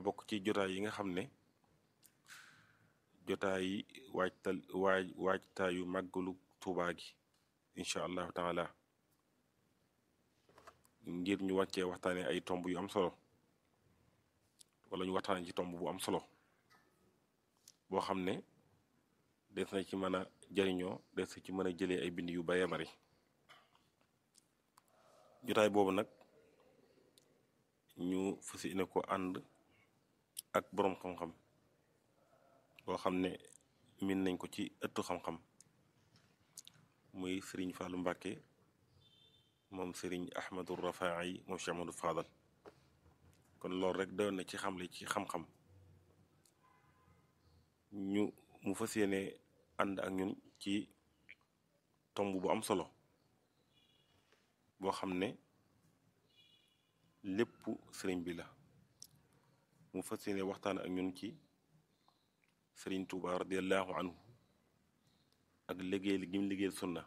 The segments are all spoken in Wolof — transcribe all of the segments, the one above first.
bokk ci jotaay yi nga xam ne jotaay yi waajtal waaj waajtaayu màggalu Tuubaa gi incha allahu taala ngir ñu wàccee waxtaane ay tomb yu am solo wala ñu waxtaane ci tomb bu am solo boo xam ne des na ci mën a jariñoo des na ci mën a jëlee ay bind yu bare bari jotaay boobu nag ñu fas yéene ko ànd ak boroom xam-xam boo xam ne min nañ ko ci ëttu xam-xam muy sëriñ Fàllu Mbàkke moom sëriñ Ahmadu Rafaayi moom Cheikh Ahmadou Fadal kon loolu rek doon na ci xamle ci xam-xam ñu mu fas yéene ànd ak ñun ci tomb bu am solo boo xam ne lépp sëriñ bi la mu fas yéene waxtaan ak ñun ci sëriñ Tuuba radiallahu anhu ak liggéey gi mu liggéeyal sunna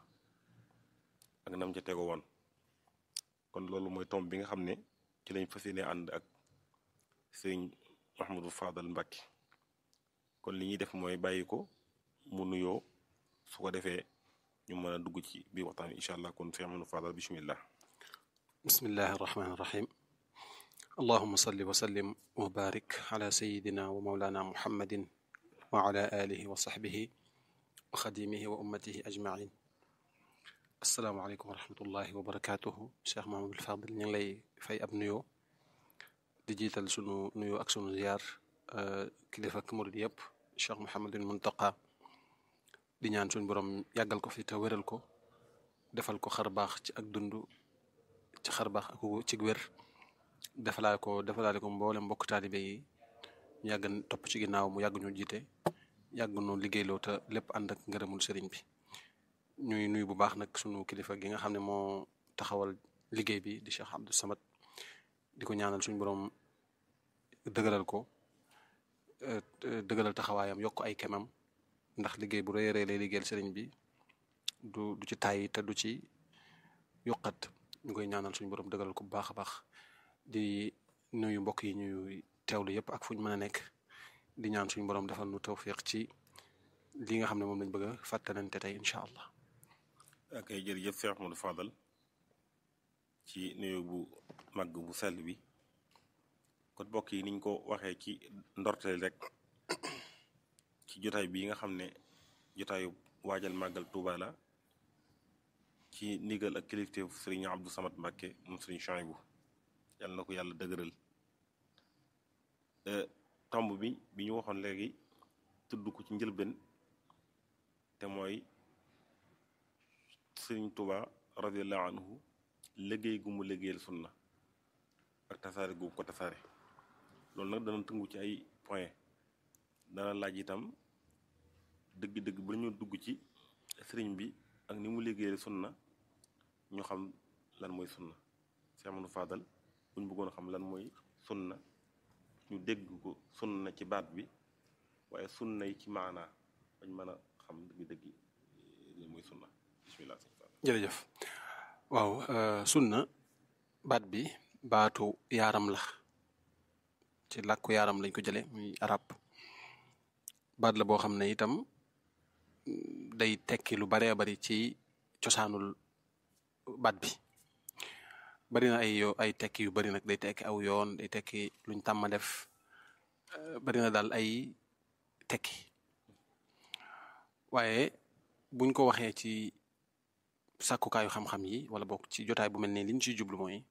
ak nam ca tego woon kon loolu mooy tomb bi nga xam ne ci lañ fas yéene ànd ak sëriñ Mahmadou Fadal Mbàkke kon li ñuy def mooy bàyyi ko mu nuyoo su ko defee ñu mën a dugg ci biir waxtaan bi incha allah kon sëriñ Mahmadou Fadal bismillah bismillahi irrahmani irrahim allahuma salli wa sallim wa barik ala sayidina wa maulana muhammadin wa ala alihi wa saxbihi wa xadimihi wa ummatihi ajmain asalaamaaleykum wa rahmatullahi wa barakatuhu cheikh mahamadul fadil ñu ngi lay fay ab nuyoo di jiital sunu nuyoo ak sunu ziyaar kilifa ak murid yëpp cheikh mohamadul muntaqa di ñaan suñu borom yàggal ko fi te wéral ko defal ko xar baax ci ak dund ci xar baax ak ci wér defalaa ko defalaale ko mboolem mbokk taalibe yi ñu yàgg topp ci ginnaaw mu yàgg ñu jiite yàgg ñu liggéeyloo te lépp ànd ak ngërëmul sëriñ bi ñuy nuyu bu baax nag sunu kilifa gi nga xam ne moo taxawal liggéey bi di Cheikh Abdou Samad di ko ñaanal suñu borom dëgëral ko dëgëral taxawaayam yokk ay kemam ndax liggéey bu rëy a rëy lay liggéeyal sëriñ bi du du ci tàyyi te du ci yokkat ñu koy ñaanal suñu borom dëgëral ko bu baax a baax di nuyu mbokk yi ñuy teewlu yëpp ak fu ñu mën a nekk di ñaan suñu borom defal nu tawfiq ci li nga xam ne moom lañ bëgg a fàttalante tey incha allah. ak ay jërëjëf Cheikh Ahmadou Fadal ci nuyu bu màgg bu sell bi kon mbokk yi niñ ko waxee ci ndorteel rek ci jotaay bi nga xam ne jotaayu waajal màggal Tuuba la ci ndigal ak kilifteef Sëriñ Abdou Samad Mbàkke moom Sëriñ Chouaïbou yàlla na ko yàlla dëgëral tomb bi bi ñu waxoon léegi tudd ko ci njëlbeen te mooy Sëriñ Tuuba radiallahu anhu liggéey gu mu liggéeyal sunna ak tasaare gu ko tasaare loolu nag dana tëngu ci ay point dana laaj itam dëgg-dëgg ba ñu dugg ci sëriñ bi ak ni mu liggéeyal sunna ñu xam lan mooy sunna Cheikh Ahmadou Fadal buñ bëggoon xam lan mooy sunna ñu dégg ko sunna ci baat bi waaye sunna yi ci maanaa bañ mën a xam dëgg-dëgg lan mooy sunna bismillah jërëjëf waaw sunna baat bi baatu yaaram la ci làkku yaaram lañ ko jële muy arab baat la boo xam ne itam day tekki lu baree bari ci cosaanul baat bi bari na ay yo ay tekki yu bari nag day tekki aw yoon day tekki luñ tàmma def bari na daal ay tekki waaye buñ ko waxee ci sàkkukaayu xam-xam yi wala bokk ci jotaay bu mel nii liñ ciy jublu mooy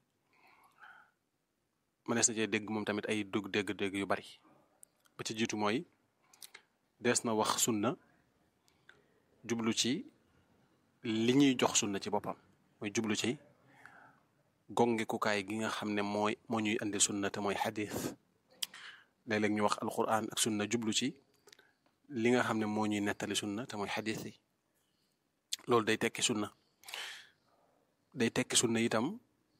mënees na cee dégg moom tamit ay dugg dégg-dégg yu bari ba ci jiitu mooy dees na wax sunna jublu ci li ñuy jox sunna ci boppam mooy jublu ci gongekukaay gi nga xam ne mooy moo ñuy andi sunna te mooy xadis léeg-léeg ñu wax alquran ak sunna jublu ci li nga xam ne moo ñuy nettali sunna te mooy xadis yi loolu day tekki sunna day tekki sunna itam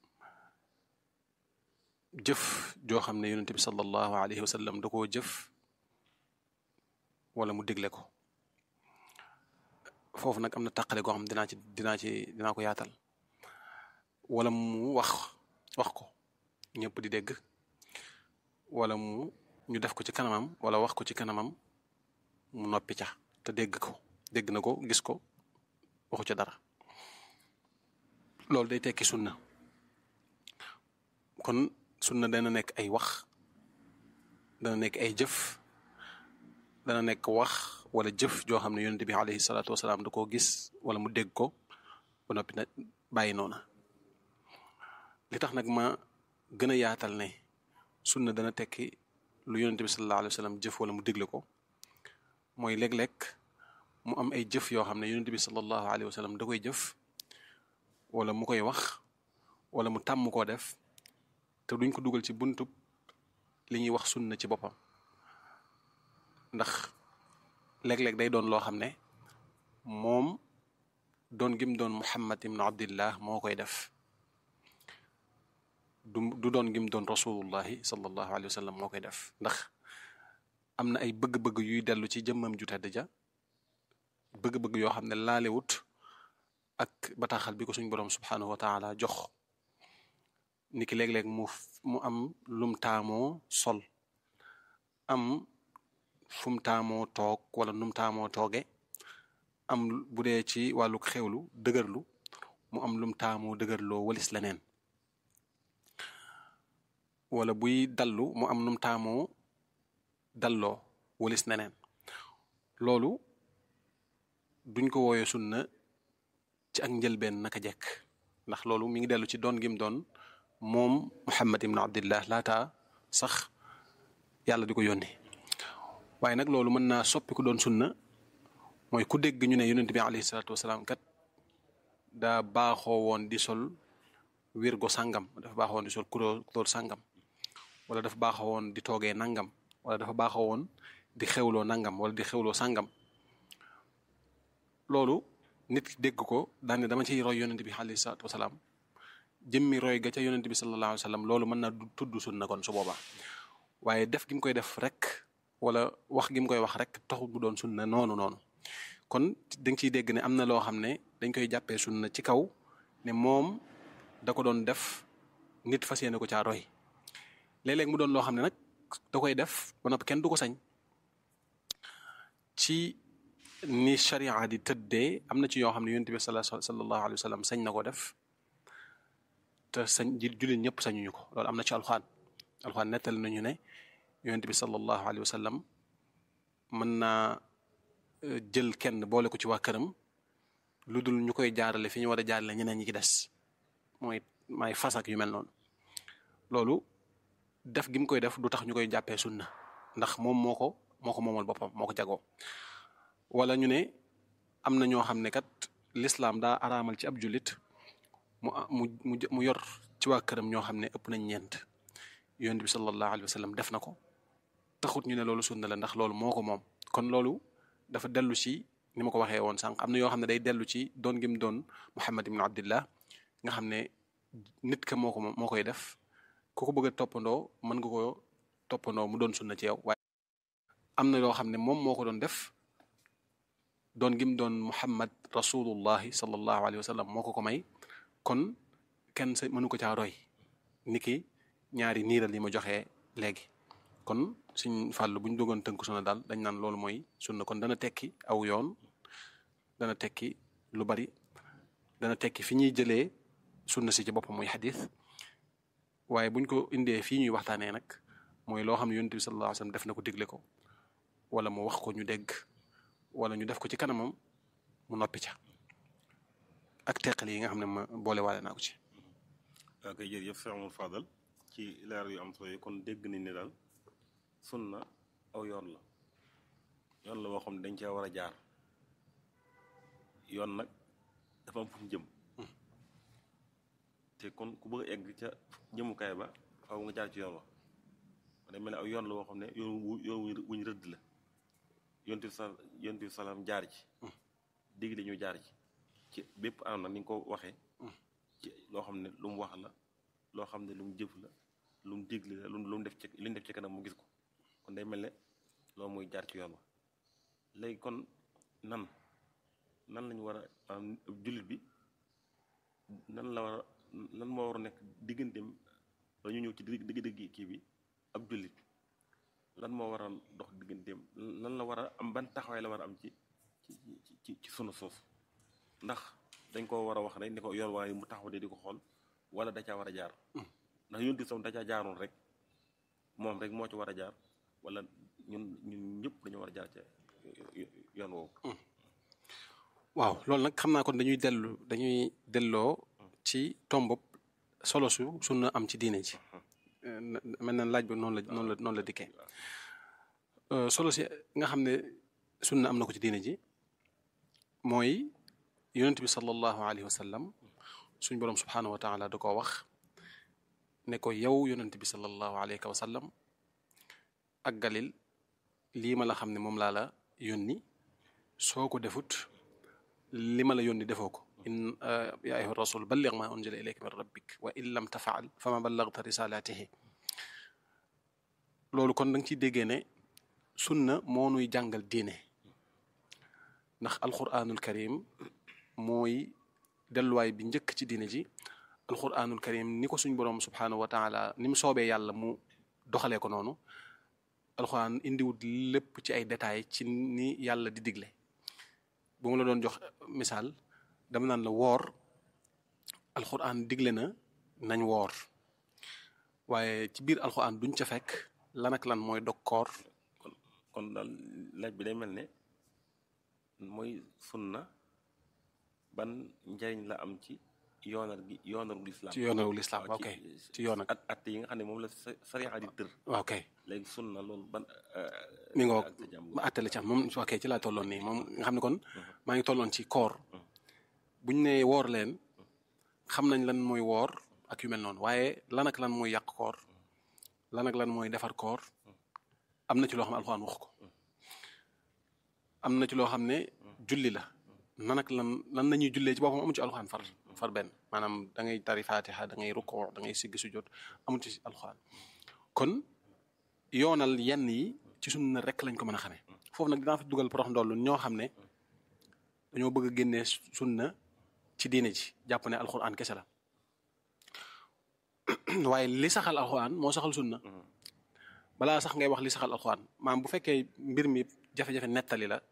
jëf joo xam ne yonente bi sallallahu alayhi wa sallam da koo jëf wala mu digle ko foofu nag am na tàqale goo xam dinaa ci dinaa ci dinaa ko yaatal wala mu wax wax ko ñëpp di dégg wala mu ñu def ko ci kanamam wala wax ko ci kanamam mu noppi ca te dégg ko dégg na ko gis ko waxu ca dara loolu day tekki sunna kon sunna dana nekk ay wax dana nekk ay jëf dana nekk wax wala jëf joo xam ne yonente bi alayhi salaatu wasalaam da koo gis wala mu dégg ko ba noppi na bàyyi noona li tax nag ma gën a yaatal ne sunna dana tekki lu yonente bi sallallahu alayhi wa sallam jëf wala mu dégle ko mooy léeg-léeg mu am ay jëf yoo xam ne yonente bi sallallahu alayhi wa sallam da koy jëf wala mu koy wax wala mu tàmm koo def te duñ ko dugal ci buntub li ñuy wax sunna ci boppam ndax léeg-léeg day doon loo xam ne moom doon gim doon Muhammad ibnu Abdillah moo koy def du du doon gim doon rasulullahi sallallahu alayhi wa sallam moo koy def ndax am na ay bëgg-bëgg yuy dellu ci jëmmam ju tedd ja bëgg-bëgg yoo xam ne laalewut ak bataaxal bi ko suñ borom subhanahu wa taala jox ni ki léeg-léeg mu mu am lum taamoo sol am fum taamoo toog wala num taamoo tooge am bu dee ci wàllu xewlu dëgërlu mu am lum taamoo dëgërloo walis leneen wala buy dallu mu am num taamoo dalloo walis neneen loolu duñ ko wooyee sunna ci ak njëlbeen naka jekk ndax loolu mi ngi dellu ci doon gim doon moom Muhammad ibn Abdillah laata sax yàlla di ko yónni waaye nag loolu mën naa soppi ku doon sunna mooy ku dégg ñu ne yonent bi alayhi salaatu wasalaam kat daa baaxoo woon di sol wirgo sàngam dafa baaxoo woon di sol kuróor sàngam wala dafa baaxoo woon di toogee nangam wala dafa baaxoo woon di xewloo nangam wala di xewloo sàngam loolu nit ki dégg ko daane dama ciy roy yonent bi alayhi salaatu wasalaam jëmmi roy ga ca yonent bi sallallahu alayhi wa sallam loolu mën naa tudd sunna kon su boobaa waaye def gi mu koy def rek wala wax gi mu koy wax rek taxul mu doon sunna noonu noonu kon dañ ciy dégg ne am na loo xam ne dañ koy jàppee sunna ci kaw ne moom da ko doon def nit fas yéene ko caa roy léeg-léeg mu doon loo xam ne nag da koy def ba noppi kenn du ko sañ ci ni sharia di tëddee am na ci yoo xam ne yonent bi sallallahu alayhi wa sallam sañ na ko def te sañ ji jullit ñëpp sañuñu ko loolu am na ci alxaan alxaan nettali nañu ne yonent bi sallallahu alayhi wa sallam mën naa jël kenn boole ko ci waa këram lu dul ñu koy jaarale fi ñu war a jaarale ñeneen ñi ci des mooy may fasak yu mel noonu loolu def gi mu koy def du tax ñu koy jàppee sunna ndax moom moo ko moo ko moomal boppam moo ko jagoo wala ñu ne am na ñoo xam ne kat lislaam daa araamal ci ab jullit mu mu mu yor ci waa këram ñoo xam ne ëpp nañ ñeent yonent bi sallallahu alayhi wa sallam def na ko taxut ñu ne loolu sunna la ndax loolu moo ko moom kon loolu dafa dellu ci ni ma ko waxee woon sànq am na yoo xam ne day dellu ci doon gim doon Muhammad ibn Abdillah nga xam ne nit ka moo ko moo koy def ku ko bëgg a toppandoo mën nga ko toppandoo mu doon sunna ci yow waaye am na yoo xam ne moom moo ko doon def doon gim doon Muhammad rasulullahi sallallahu alayhi wa sallam moo ko ko may kon kenn sa mënu ko caa roy niki ñaari niiral yi ma joxee léegi kon suñ fàll bu ñu dogoon tënk sunna daal dañ naan loolu mooy sunna kon dana tekki aw yoon dana tekki lu bari dana tekki fi ñuy jëlee sunna si ci boppam muy xadis waaye buñ ko indee fii ñuy waxtaanee nag mooy loo xam ne yonent bi sallallahu alayhi wasallam def na ko digle ko wala mu wax ko ñu dégg wala ñu def ko ci kanamam mu noppi ca ak teqali yi nga xam ne ma boole waale naa ko ci. waaw kay jërëjëf Cheikh Amadou Fadal ci leer yu am solo yi kon dégg nañ ne daal sunna aw yoon la yoon la boo xam ne dañ cee war a jaar yoon nag dafa am fu mu jëm te kon ku bëgg a egg ca jëmukaay ba faaw nga jaar ci yoon wa day mel ne aw yoon la boo xam ne yoon wu yoon wuñ rëdd la yontu sa yontu salaam jaar ci digg ñu jaar ci ci bépp anam nag ni nga ko waxee ci loo xam ne lu mu wax la loo xam ne lu mu jëf la lu mu digle la lu mu def ci li mu def ci kanam mu gis ko kon day mel ne loolu mooy jaar ci yoon wa léegi kon nan nan lañu war a jullit bi nan la war a lan moo war a nekk digganteem dañu ñëw ci digg digg kii bi ab jullit lan moo war a dox digganteem lan la war a am ban taxawaay la war a am ci ci ci ci sunu suuf ndax dañ ko war a wax rek ni ko yoon waaye mu taxaw de di ko xool wala da caa war a jaar ndax yonti sam da caa jaaroon rek moom rek moo ci war a jaar wala ñun ñun ñëpp dañu war a jaar ca yoon woowu waaw loolu nag xam naa kon dañuy dellu dañuy delloo ci tombob solo su sunna am ci diine ji mel na laaj bi noonu la noonu la noonu la dikkee solo si nga xam ne sunna am na ko ci diine ji mooy yonent bi sallallahu alayhi wa sallam suñ boroom subhaanahu wa taala da koo wax ne ko yow yonent bi sallallahu alayhi wa sallam ak galil lii ma la xam ne moom laa la yónni soo ko defut li ma la yónni defoo ko in ya ayuha rasul balligh ma unzila ilayka min rabbik wa in lam tafaal fama ballagta risalatihi loolu kon da nga ciy déggee ne sunna moo nuy jàngal diine ndax alquranul karim mooy delluwaay bi njëkk ci diine ji alquranul karim ni ko suñ boroom subhanahu wa taala ni mu soobee yàlla mu doxalee ko noonu alquran indiwut lépp ci ay détails ci ni yàlla di digle bu ma la doon jox misaal dama naan la woor alquran digle na nañ woor waaye ci biir alquran duñ ca fekk lan ak lan mooy dog koor kon kon daal laaj bi day mel ne mooy sunna ban njariñ la am ci yoonal gi yoonalu lislaam ci yoonalu lislaam ok ci yoon ak at at yi nga xam ne moom la sariya di tër waaw kay léegi sunna loolu ban mi ngoog ma attale ci am moom ok ci laa tolloon nii moom nga xam ne kon maa ngi tolloon ci koor buñ ne woor leen xam nañ lan mooy woor ak yu mel noonu waaye lan ak lan mooy yàq koor lan ak lan mooy defar koor am na ci loo xam ne alxuraan wax ko am na ci loo xam ne julli la nan ak lan lan la ñuy jullee ci boppam amu ci alxuraan far far benn maanaam da ngay tari fatiha da ngay rukkoo da ngay siggi sujjóot amu ci alxuraan kon yoonal yenn yi ci sunna rek lañ ko mën a xamee foofu nag dinaa fa dugal porox ndollu ñoo xam ne dañoo bëgg a génnee sunna ci diine ji jàpp ne alxuraan kese la waaye li saxal alxuraan moo saxal sunna balaa sax ngay wax li saxal alxuraan maam bu fekkee mbir mi jafe-jafe nettali la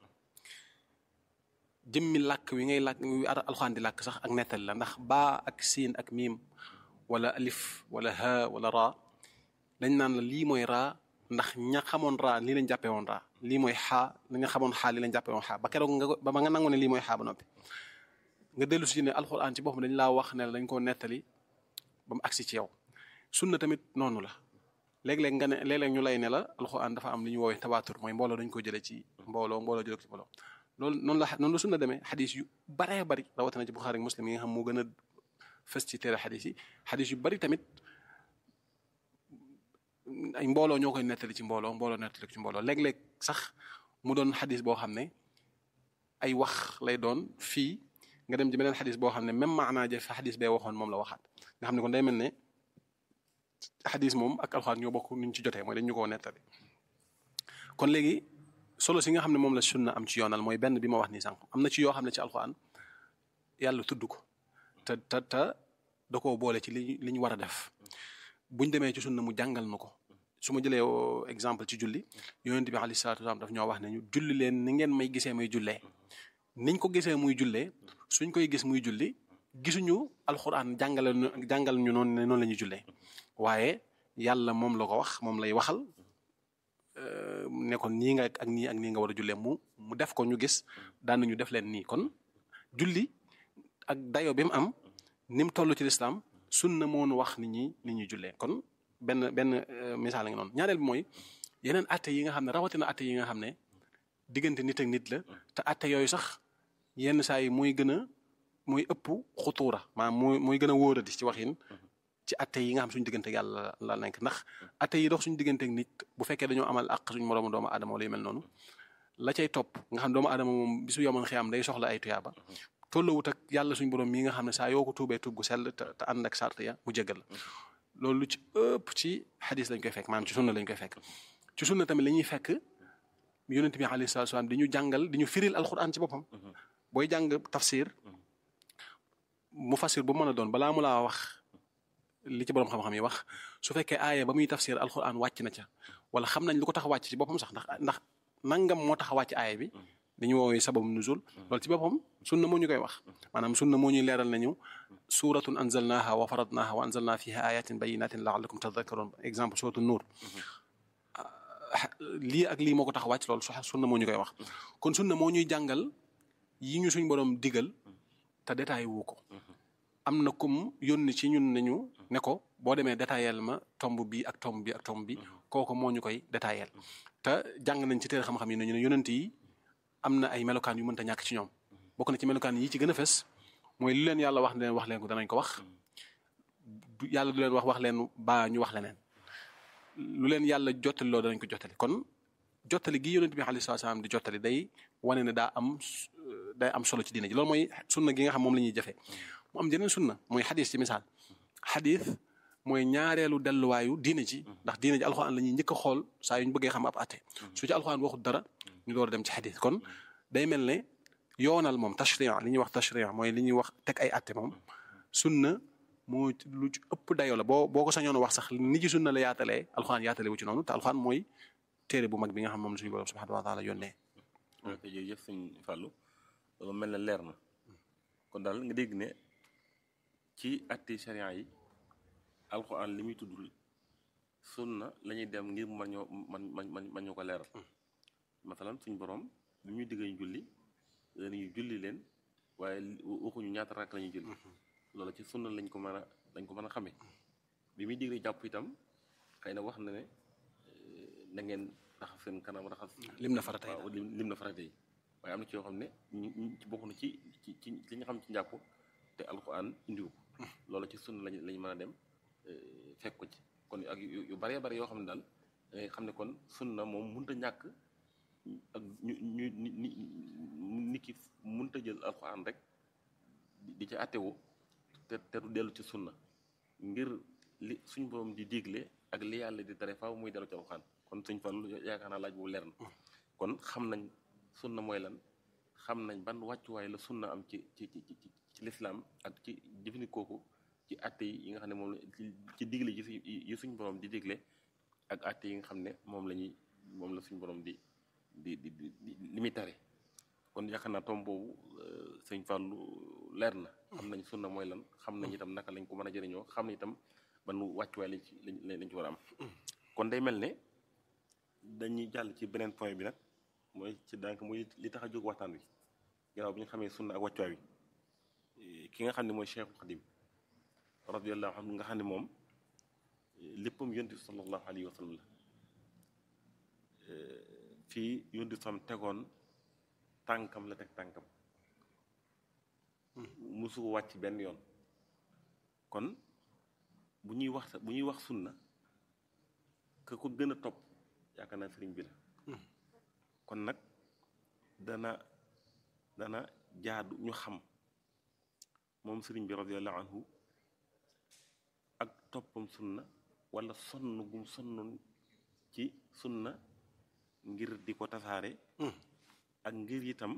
jëmmi làkk wi ngay làkk wi alxuraan di làkk sax ak nettali la ndax baa ak siin ak miim wala alif wala ha wala raa dañ naan la lii mooy raa ndax ña xamoon raa lii lañ jàppee woon raa lii mooy xaa ña xamoon xaa lii lañ jàppee woon xaa ba keroog nga ba nga nangu ne lii mooy xaa ba noppi nga dellu si ne alxuraan ci boppam dañ laa wax ne dañ koo nettali ba mu agsi ci yow sunna tamit noonu la léeg-léeg nga ne léeg-léeg ñu lay ne la alxuraan dafa am li ñu woowee tabaatur mooy mbooloo dañ ko jëlee ci mbooloo mbooloo jëlee ko ci mbooloo loolu noonu la noonu la sunna demee xadis yu baree bari rawatina ci Buxaari ak Muslim yi nga xam moo gën a fës ci téere xadis yi xadis yu bari tamit ay mbooloo ñoo koy nettali ci mbooloo mbooloo nettali ko ci mbooloo léeg-léeg sax mu doon xadis boo xam ne ay wax lay doon fii nga dem ci beneen xadis boo xam ne même maanaa ja fa xadis bee waxoon moom la waxaat nga xam ne kon day mel ne xadis moom ak alxuraan ñoo bokk nuñ ci jotee mooy dañ ñu koo nettali kon léegi solo si nga xam ne moom la sunna am ci yoonal mooy benn bi ma wax nii sànq am na ci yoo xam ne ci alxuraan yàlla tudd ko te te te da koo boole ci li li ñu war a def buñ demee ci sunna mu jàngal na ko su ma jëlee exemple ci julli yonent bi alayhi salaatu wasalaam daf ñoo wax ne ñu julli leen ni ngeen may gisee may jullee niñ ko gisee muy jullee suñ koy gis muy julli gisuñu alxuraan jàngale jàngal ñu noonu ne noonu la ñuy jullee waaye yàlla moom la ko wax moom lay waxal ne kon nii nga ak nii ak nii nga war a jullee mu mu def ko ñu gis daan nañu def leen nii kon julli ak dayo bi mu am ni mu toll ci lislaam sunna moo nu wax nit ñi nit ñuy jullee kon benn benn misaal la nga noonu ñaareel bi mooy yeneen atte yi nga xam ne rawatina atte yi nga xam ne diggante nit ak nit la te atte yooyu sax yenn saa yi mooy gën a mooy ëpp xutuura maanaam mooy mooy gën a wóoradi ci waxin ci atte yi nga xam suñu diggante yàlla la nekk ndax atte yi dox suñu diggante ak nit bu fekkee dañoo amal àq suñu moroomu doomu aadama wala yu mel noonu la cay topp nga xam doomu aadama moom bisu yoman xiyam day soxla ay tuyaaba tollawut ak yàlla suñu borom mii nga xam ne saa yoo ko tuubee tuub gu sell te te ànd ak sart ya mu jéggal la loolu lu ci ëpp ci xadis lañ koy fekk maanaam ci sunna lañ koy fekk ci sunna tamit la ñuy fekk yonent bi alayhi salaatu salaam di ñu jàngal di ñu firil alquran ci boppam booy jàng tafsir mu fasir bu mën a doon balaa mu laa wax li ci boroom xam-xam yi wax su fekkee aaya ba muy tafsir alquran wàcc na ca wala xam nañ lu ko tax a wàcc ci boppam sax ndax ndax nangam moo tax a wàcc aaya bi li ñu woowee sababu nuzul loolu ci boppam sunna moo ñu koy wax maanaam sunna moo ñuy leeral nañu suratun anzalnaha wa faradnaha wa anzalna fiha ayatin bayinatin laallakum tadhakkarun exemple suratu nuur lii ak lii moo ko tax a wàcc loolu su sunna moo ñu koy wax kon sunna moo ñuy jàngal yi ñu suñ borom digal te détaillé wu ko am na kum yónni ci ñun nañu ne ko boo demee détaillé ma tomb bi ak tomb bi ak tomb bi kooku moo ñu koy détaillé te jàng nañ ci téere xam-xam yi ne ñu ne yonent yi am na ay melokaan yu mënta ñàkk ci ñoom bokk na ci melokaan yi ci gën a fes mooy lu leen yàlla wax leen wax leen ko danañ ko wax yàlla du leen wax wax leen baa ñu wax leneen lu leen yàlla jottali loo danañ ko jottali kon jottali gi yonent bi alayhi salaam di jottali day wane ne daa am day am solo ci diine ji loolu mooy sunna gi nga xam moom la ñuy jëfee mu am jeneen sunna mooy xadis ci misaal xadis mooy ñaareelu delluwaayu diine ji ndax diine ji alxuraan la ñuy njëkk a xool saa yu ñu bëggee xam ab atte su ci alxuraan waxut dara ñu door a dem ci xadis kon day mel ne yoonal moom tashri' li ñuy wax tashri' mooy li ñuy wax teg ay atte moom sunna moo lu ci ëpp dayoo la boo boo ko sañoon wax sax ni ci sunna la yaatalee alxuraan yaatale wu ci noonu te alxuraan mooy téere bu mag bi nga xam moom suñu borom subhanahu wa taala yónnee. ok jërëjëf sëñ Fallou loolu mel na leer na kon daal nga dégg ne ci atti sharia yi alxuraan li muy tuddul sunna la ñuy dem ngir man ñoo man man man ñoo ko leeral masalan suñ borom li ñuy digg ñu julli dañuy julli leen waaye waxuñu ñaata rakk la ñuy julli loolu ci sunna lañ ko mën a lañ ko mën a xamee bi muy digle jàpp itam xëy na wax na ne na ngeen raxas seen kanam raxas. lim na farata yi waaw lim na farata yi waaye am na ci yoo xam ne ñu ñu bokk na ci ci ci li nga xam ci njàpp te alxuraan indiwu ko loolu ci sunna lañ lañ mën a dem fekk ko ci kon ak yu baree bari yoo xam ne daal da ngay xam ne kon sunna moom mënut a ñàkk ak ñu ñu ni ni nit ki mënut a jël alxuraan rek di ci àttewu te te du dellu ci sunna ngir li suñ borom di digle ak li yàlla di tere faaw muy dellu ci alxuraan kon suñ Fallu yaakaar naa laaj boobu leer na kon xam nañ sunna mooy lan xam nañ ban wàccuwaay la sunna am ci ci ci ci lislaam ak ci jëfandikoo ko ci àtte yi nga xam ne moom la ci digle yi suñ borom di digle ak àtte yi nga xam ne moom la ñuy moom la suñ borom di di di di li muy tare kon yaakaar naa tom boobu sëñ Fallu leer na xam nañ sunna mooy lan xam nañ itam naka lañ ko mën a jëriñoo xam nañ itam ban wàccuwaay lañ ci lañ ci war a am kon day mel ne dañuy jàll ci beneen point bi nag mooy ci daanaka muy li tax a jóg waxtaan wi gannaaw bi ñu xamee sunna ak wàccuwaay wi ki nga xam ne mooy Cheikhul Xadim radiyallahu anhu nga xam ne moom léppam yonent bi sallallahu alayhi wa sallam la fii yonent bi sam tegoon tànkam la teg tànkam musu ko wàcc benn yoon kon bu ñuy wax bu ñuy wax sunna ka ko gën a topp yaakaar naa sëriñ bi la kon nag dana dana jaadu ñu xam moom sëriñ bi radiyallahu anhu ak toppam sunna wala sonn gum sonnoon ci sunna ngir di ko tasaare ak ngir itam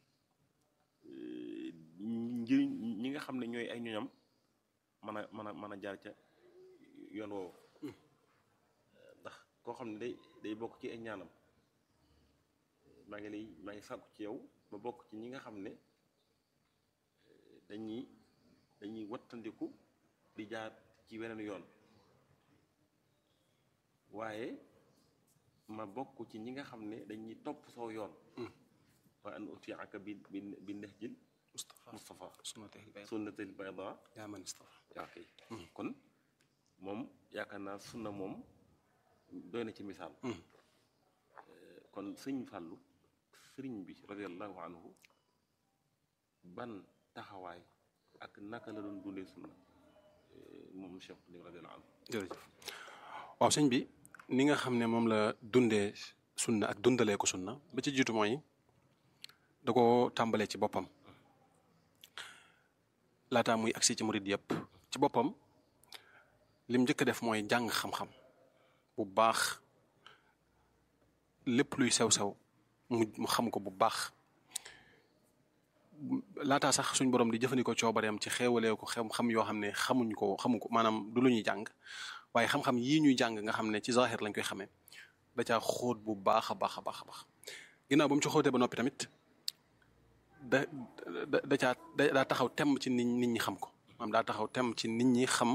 ngir ñi nga xam ne ñooy ay ñoñam mën a mën a mën a jaar ca yoon woowu ndax koo xam ne day day bokk ci ay ñaanam maa ngi lay maa ngi sàkku ci yow ma bokk ci ñi nga xam ne dañuy dañuy wattandiku di jaar ci weneen yoon waaye ma bokk ci ñi nga xam ne dañuy topp soo yoon waaye an utiaka bi bi bi nahjil Mustafa sunnatil bayda yaa man istafa yaa kay kon moom yaakaar naa sunna moom doy na ci misaal kon sëñ Fàllu sëriñ bi radiallahu anhu ban taxawaay ak naka la doon dundee sunna moom Cheikh Xadim radiallahu anhu jërëjëf waaw sëñ bi ni nga xam ne moom la dundee sunna ak dundalee ko sunna ba ci jiitu mooy da ko tàmbalee ci boppam laataa muy agsi ci murid yëpp ci boppam lim njëkk a def mooy jàng xam-xam bu baax lépp luy sew-sew mu mu xam ko bu baax laataa sax suñ borom di jëfandikoo coobareem ci xeewalee ko xam-xam yoo xam ne xamuñ ko xamu ko maanaam du lu ñuy jàng waaye xam-xam yii ñuy jàng nga xam ne ci zahir lañ koy xamee da caa xóot bu baax a baax a baax a baax ginnaaw ba mu ci xóotee ba noppi tamit da da da caa daa taxaw temm ci nit nit ñi xam ko maanaam daa taxaw temm ci nit ñi xam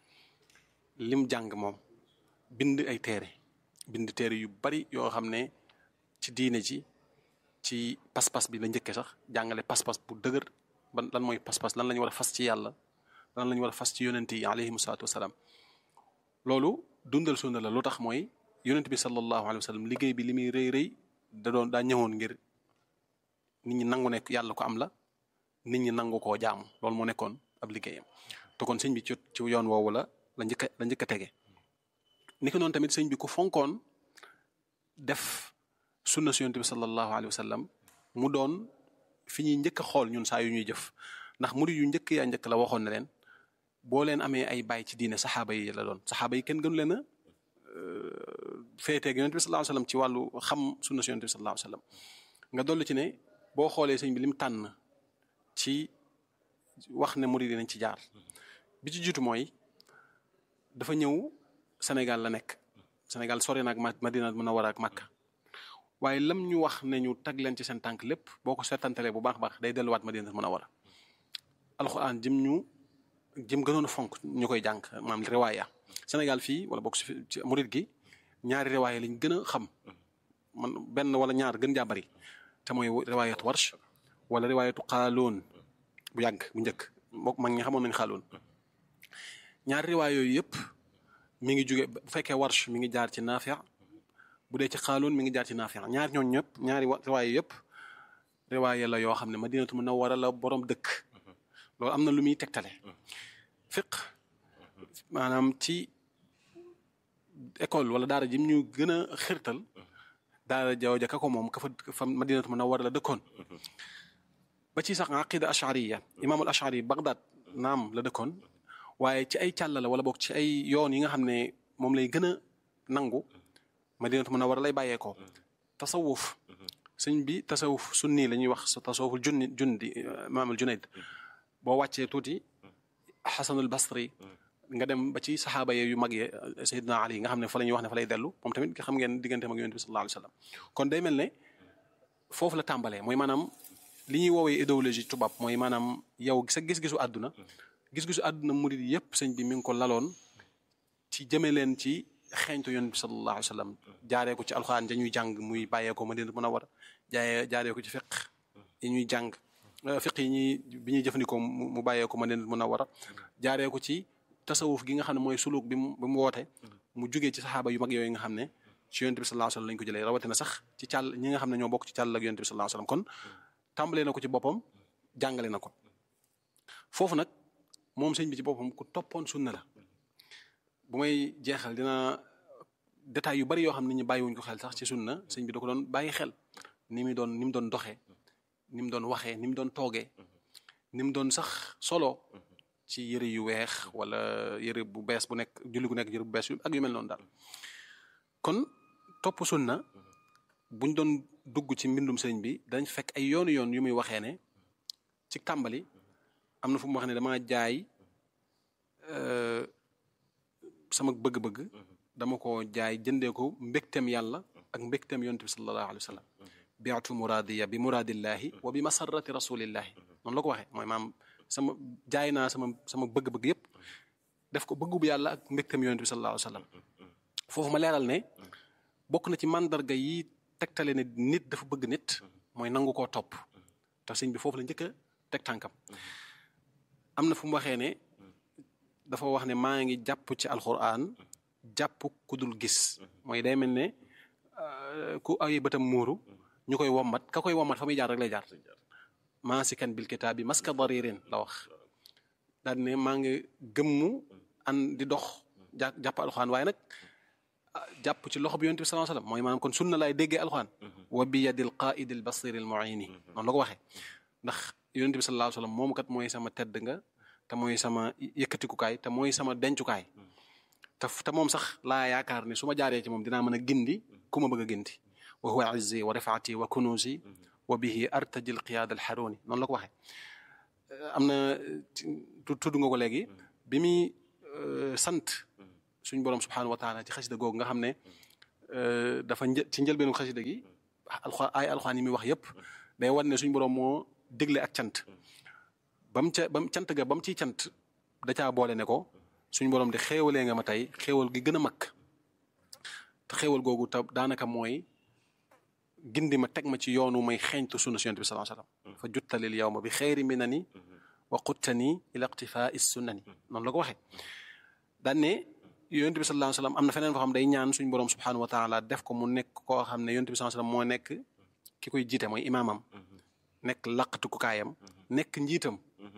lim jàng moom bind ay téere bind téere yu bari yoo xam ne ci diine ji ci pas-pas bi la njëkkee sax jàngale pas-pas bu dëgër ban lan mooy pas-pas lan la ñu war a fas ci yàlla lan la ñu war a fas ci yonent yi alayhimu salaatu wasalaam loolu dundal sunna la lu tax mooy yonent bi sallallahu alayhi wa sallam liggéey bi li muy rëy rëy da doon daa ñëwoon ngir nit ñi nangu nekk yàlla ko am la nit ñi nangu koo jaamu loolu moo nekkoon ab liggéeyam te kon sëñ bi ci ci yoon woowu la la njëkk a la njëkk a tege ni ko noonu tamit sëñ bi ku fonkoon def sunna si yonent bi sallallahu alayhi wa sallam mu doon fi ñuy njëkk a xool ñun saa yu ñuy jëf ndax murid yu njëkk yaa njëkk la waxoon na leen boo leen amee ay baay ci diine saxaaba yi la doon saxaaba yi kenn gënu leen a féeteeg yonent bi sallallahu alayhi wa sallam ci wàllu xam sunna si yonent bi sallallahu alayhi wa sallam nga dollu ci ne boo xoolee sëñ bi lim tànn ci wax ne murid yi nañ ci jaar bi ci jiitu mooy dafa ñëw Sénégal la nekk Sénégal sori na ak Madina Munawwara ak Makka waaye lam ñu wax ne ñu tag leen ci seen tànk lépp boo ko seetantalee bu baax baax day delluwaat Madina Munawwara alxuraan jëm ñu jëm gënoon a fonk ñu koy jàng maam riwaaya Sénégal fii wala bokk ci murid gi ñaari riwaaya lañ gën a xam man benn wala ñaar gën jaa bari te mooy riwaayatu warsh wala riwaayatu xaaloon bu yàgg bu njëkk mbokk mag ñi xamoon nañ xaaloon ñaari riwaay yooyu yëpp mi ngi jóge bu fekkee warsh mi ngi jaar ci naafi' bu dee ci xaaloon mi ngi jaar ci naafi' ñaar ñooñu ñëpp ñaari riwaay yëpp riwaay la yoo xam ne Madinatu Munawwara la borom dëkk loolu am na lu muy tegtale fiq maanaam ci école wala daara ji ñu gën a xirtal daara jawja ka ko moom ka fa fa Madinatu Munawwara la dëkkoon ba ci sax aqida ashariya imaamul ashari Bagdad naam la dëkkoon waaye ci ay càlla la wala boog ci ay yoon yi nga xam ne moom lay gën a nangu Madinatu Munawwara lay bàyyeekoo tasawuf sëñ bi tasawuf sunni la ñuy wax tasawuful junni jundi imaamul junayd boo wàccee tuuti xasanul basri nga dem ba ci saxaaba ye yu mag ye Seydina Ali nga xam ne fa la ñuy wax ne fa lay dellu moom tamit xam ngeen diggante mag yonent bi sallallahu alayhi wa sallam kon day mel ne foofu la tàmbalee mooy maanaam li ñuy woowee idéologie tubaab mooy maanaam yow sa gis-gisu àdduna gis-gisu àdduna murid yépp sëñ bi mi ngi ko laloon ci jëme leen ci xeeñtu yonent bi sallallahu alayhi wa sallam jaaree ko ci alxuraan ja ñuy jàng muy bàyyee ko Madina Munawwara jaayee jaaree ko ci fiq yi ñuy jàng fiq yi ñuy bi ñuy jëfandikoo mu bàyyee ko Madina Munawwara jaaree ko ci tasawuf gi nga xam ne mooy suluk bi mu bi mu woote mu jugee ci saxaaba yu mag yooyu nga xam ne ci yonent bi sallallahu alayhi wa sallam lañ ko jëlee rawatina sax ci càll ñi nga xam ne ñoo bokk ci càll ak yonent bi sallallahu alayhi wa sallam kon tàmbalee na ko ci boppam jàngale na ko foofu nag moom sëñ bi ci boppam ku toppoon sunna la bu may jeexal dina détails yu bari yoo xam ne ñu bàyyiwuñ ko xel sax ci sunna sëñ bi da ko doon bàyyi xel ni mu doon ni mu doon doxee ni mu doon waxee ni mu doon toogee ni mu doon sax solo ci yëre yu weex wala yëre bu bees bu nekk julli gu nekk yëre bu bees yu ak yu mel noonu daal kon topp sunna buñ doon dugg ci mbindum sëriñ bi dañ fekk ay yoonu yoon yu muy waxee ne ci tàmbali am na fu mu wax ne dama jaay sama bëgg-bëgg dama ko jaay jëndee ko mbégteem yàlla ak mbégteem yonent bi sallallahu alayhi wa sallam biatu muradiya bi muradillahi wa bi masarrati rasulillahi noonu la ko waxee mooy maam sama jaay naa sama sama bëgg-bëgg yépp def ko bëggu bu yàlla ak mbégteem yonent bi sallallahu alayhi wa sallam foofu ma leeral ne bokk na ci mandarga yi tegtale ne nit dafa bëgg nit mooy nangu koo topp te sëñ bi foofu la njëkk a teg tànkam am na fu mu waxee ne dafa wax ne maa ngi jàpp ci alxuraan jàpp ku dul gis mooy day mel ne ku ay bëtam muuru ñu koy wommat ka koy wommat fa muy jaar rek lay jaar maasikan bil kitaabi maska daririn la wax daal ne maa ngi gëmmu an di dox jà jàpp alxuraan waaye nag jàpp ci loxo bi yonent bi sallallahu alayhi wasallam mooy maanaam kon sunna laay déggee alxuraan wa bi yadil qaidi al basiri al muini noonu la ko waxee ndax yonent bi sallallahu alayhi wasallam moom kat mooy sama tedd nga te mooy sama yëkkatikukaay te mooy sama dencukaay te te moom sax laa yaakaar ne su ma jaaree ci moom dinaa mën a gindi ku ma bëgg a gindi wa huwa izzi wa rifaati wa kunuusi wa bihi artaji al qiyaad al xaruni noonu la ko waxee am na tudd nga ko léegi bi muy sant suñ borom subhanahu wa taala ci xasida googu nga xam ne dafa një ci njëlbeenu xasida gi alxuraan ay alxuraan yi muy wax yépp day wan ne suñ borom moo dégle ak cant ba mu ca ba mu cant ga ba mu ciy cant da caa boole ne ko suñ borom de xéewalee nga ma tey xéewal gi gën a mag te xéewal googu ta daanaka mooy gindi ma teg ma ci yoonu may xeeñtu sunna si yonent bi sallallahu alayhi wasallam fa juttalil yawma bi xeyri minani wa quttani ila iqtifaa sunnani noonu la ko waxee daan ne yonent bi sallallahu alayhi wasallam am na feneen foo xam day ñaan suñ borom subhanahu wa taala def ko mu nekk koo xam ne yonent bi sallallahu alayhi wasallam moo nekk ki koy jiite mooy imaamam nekk laqatu ku kaayam nekk njiitam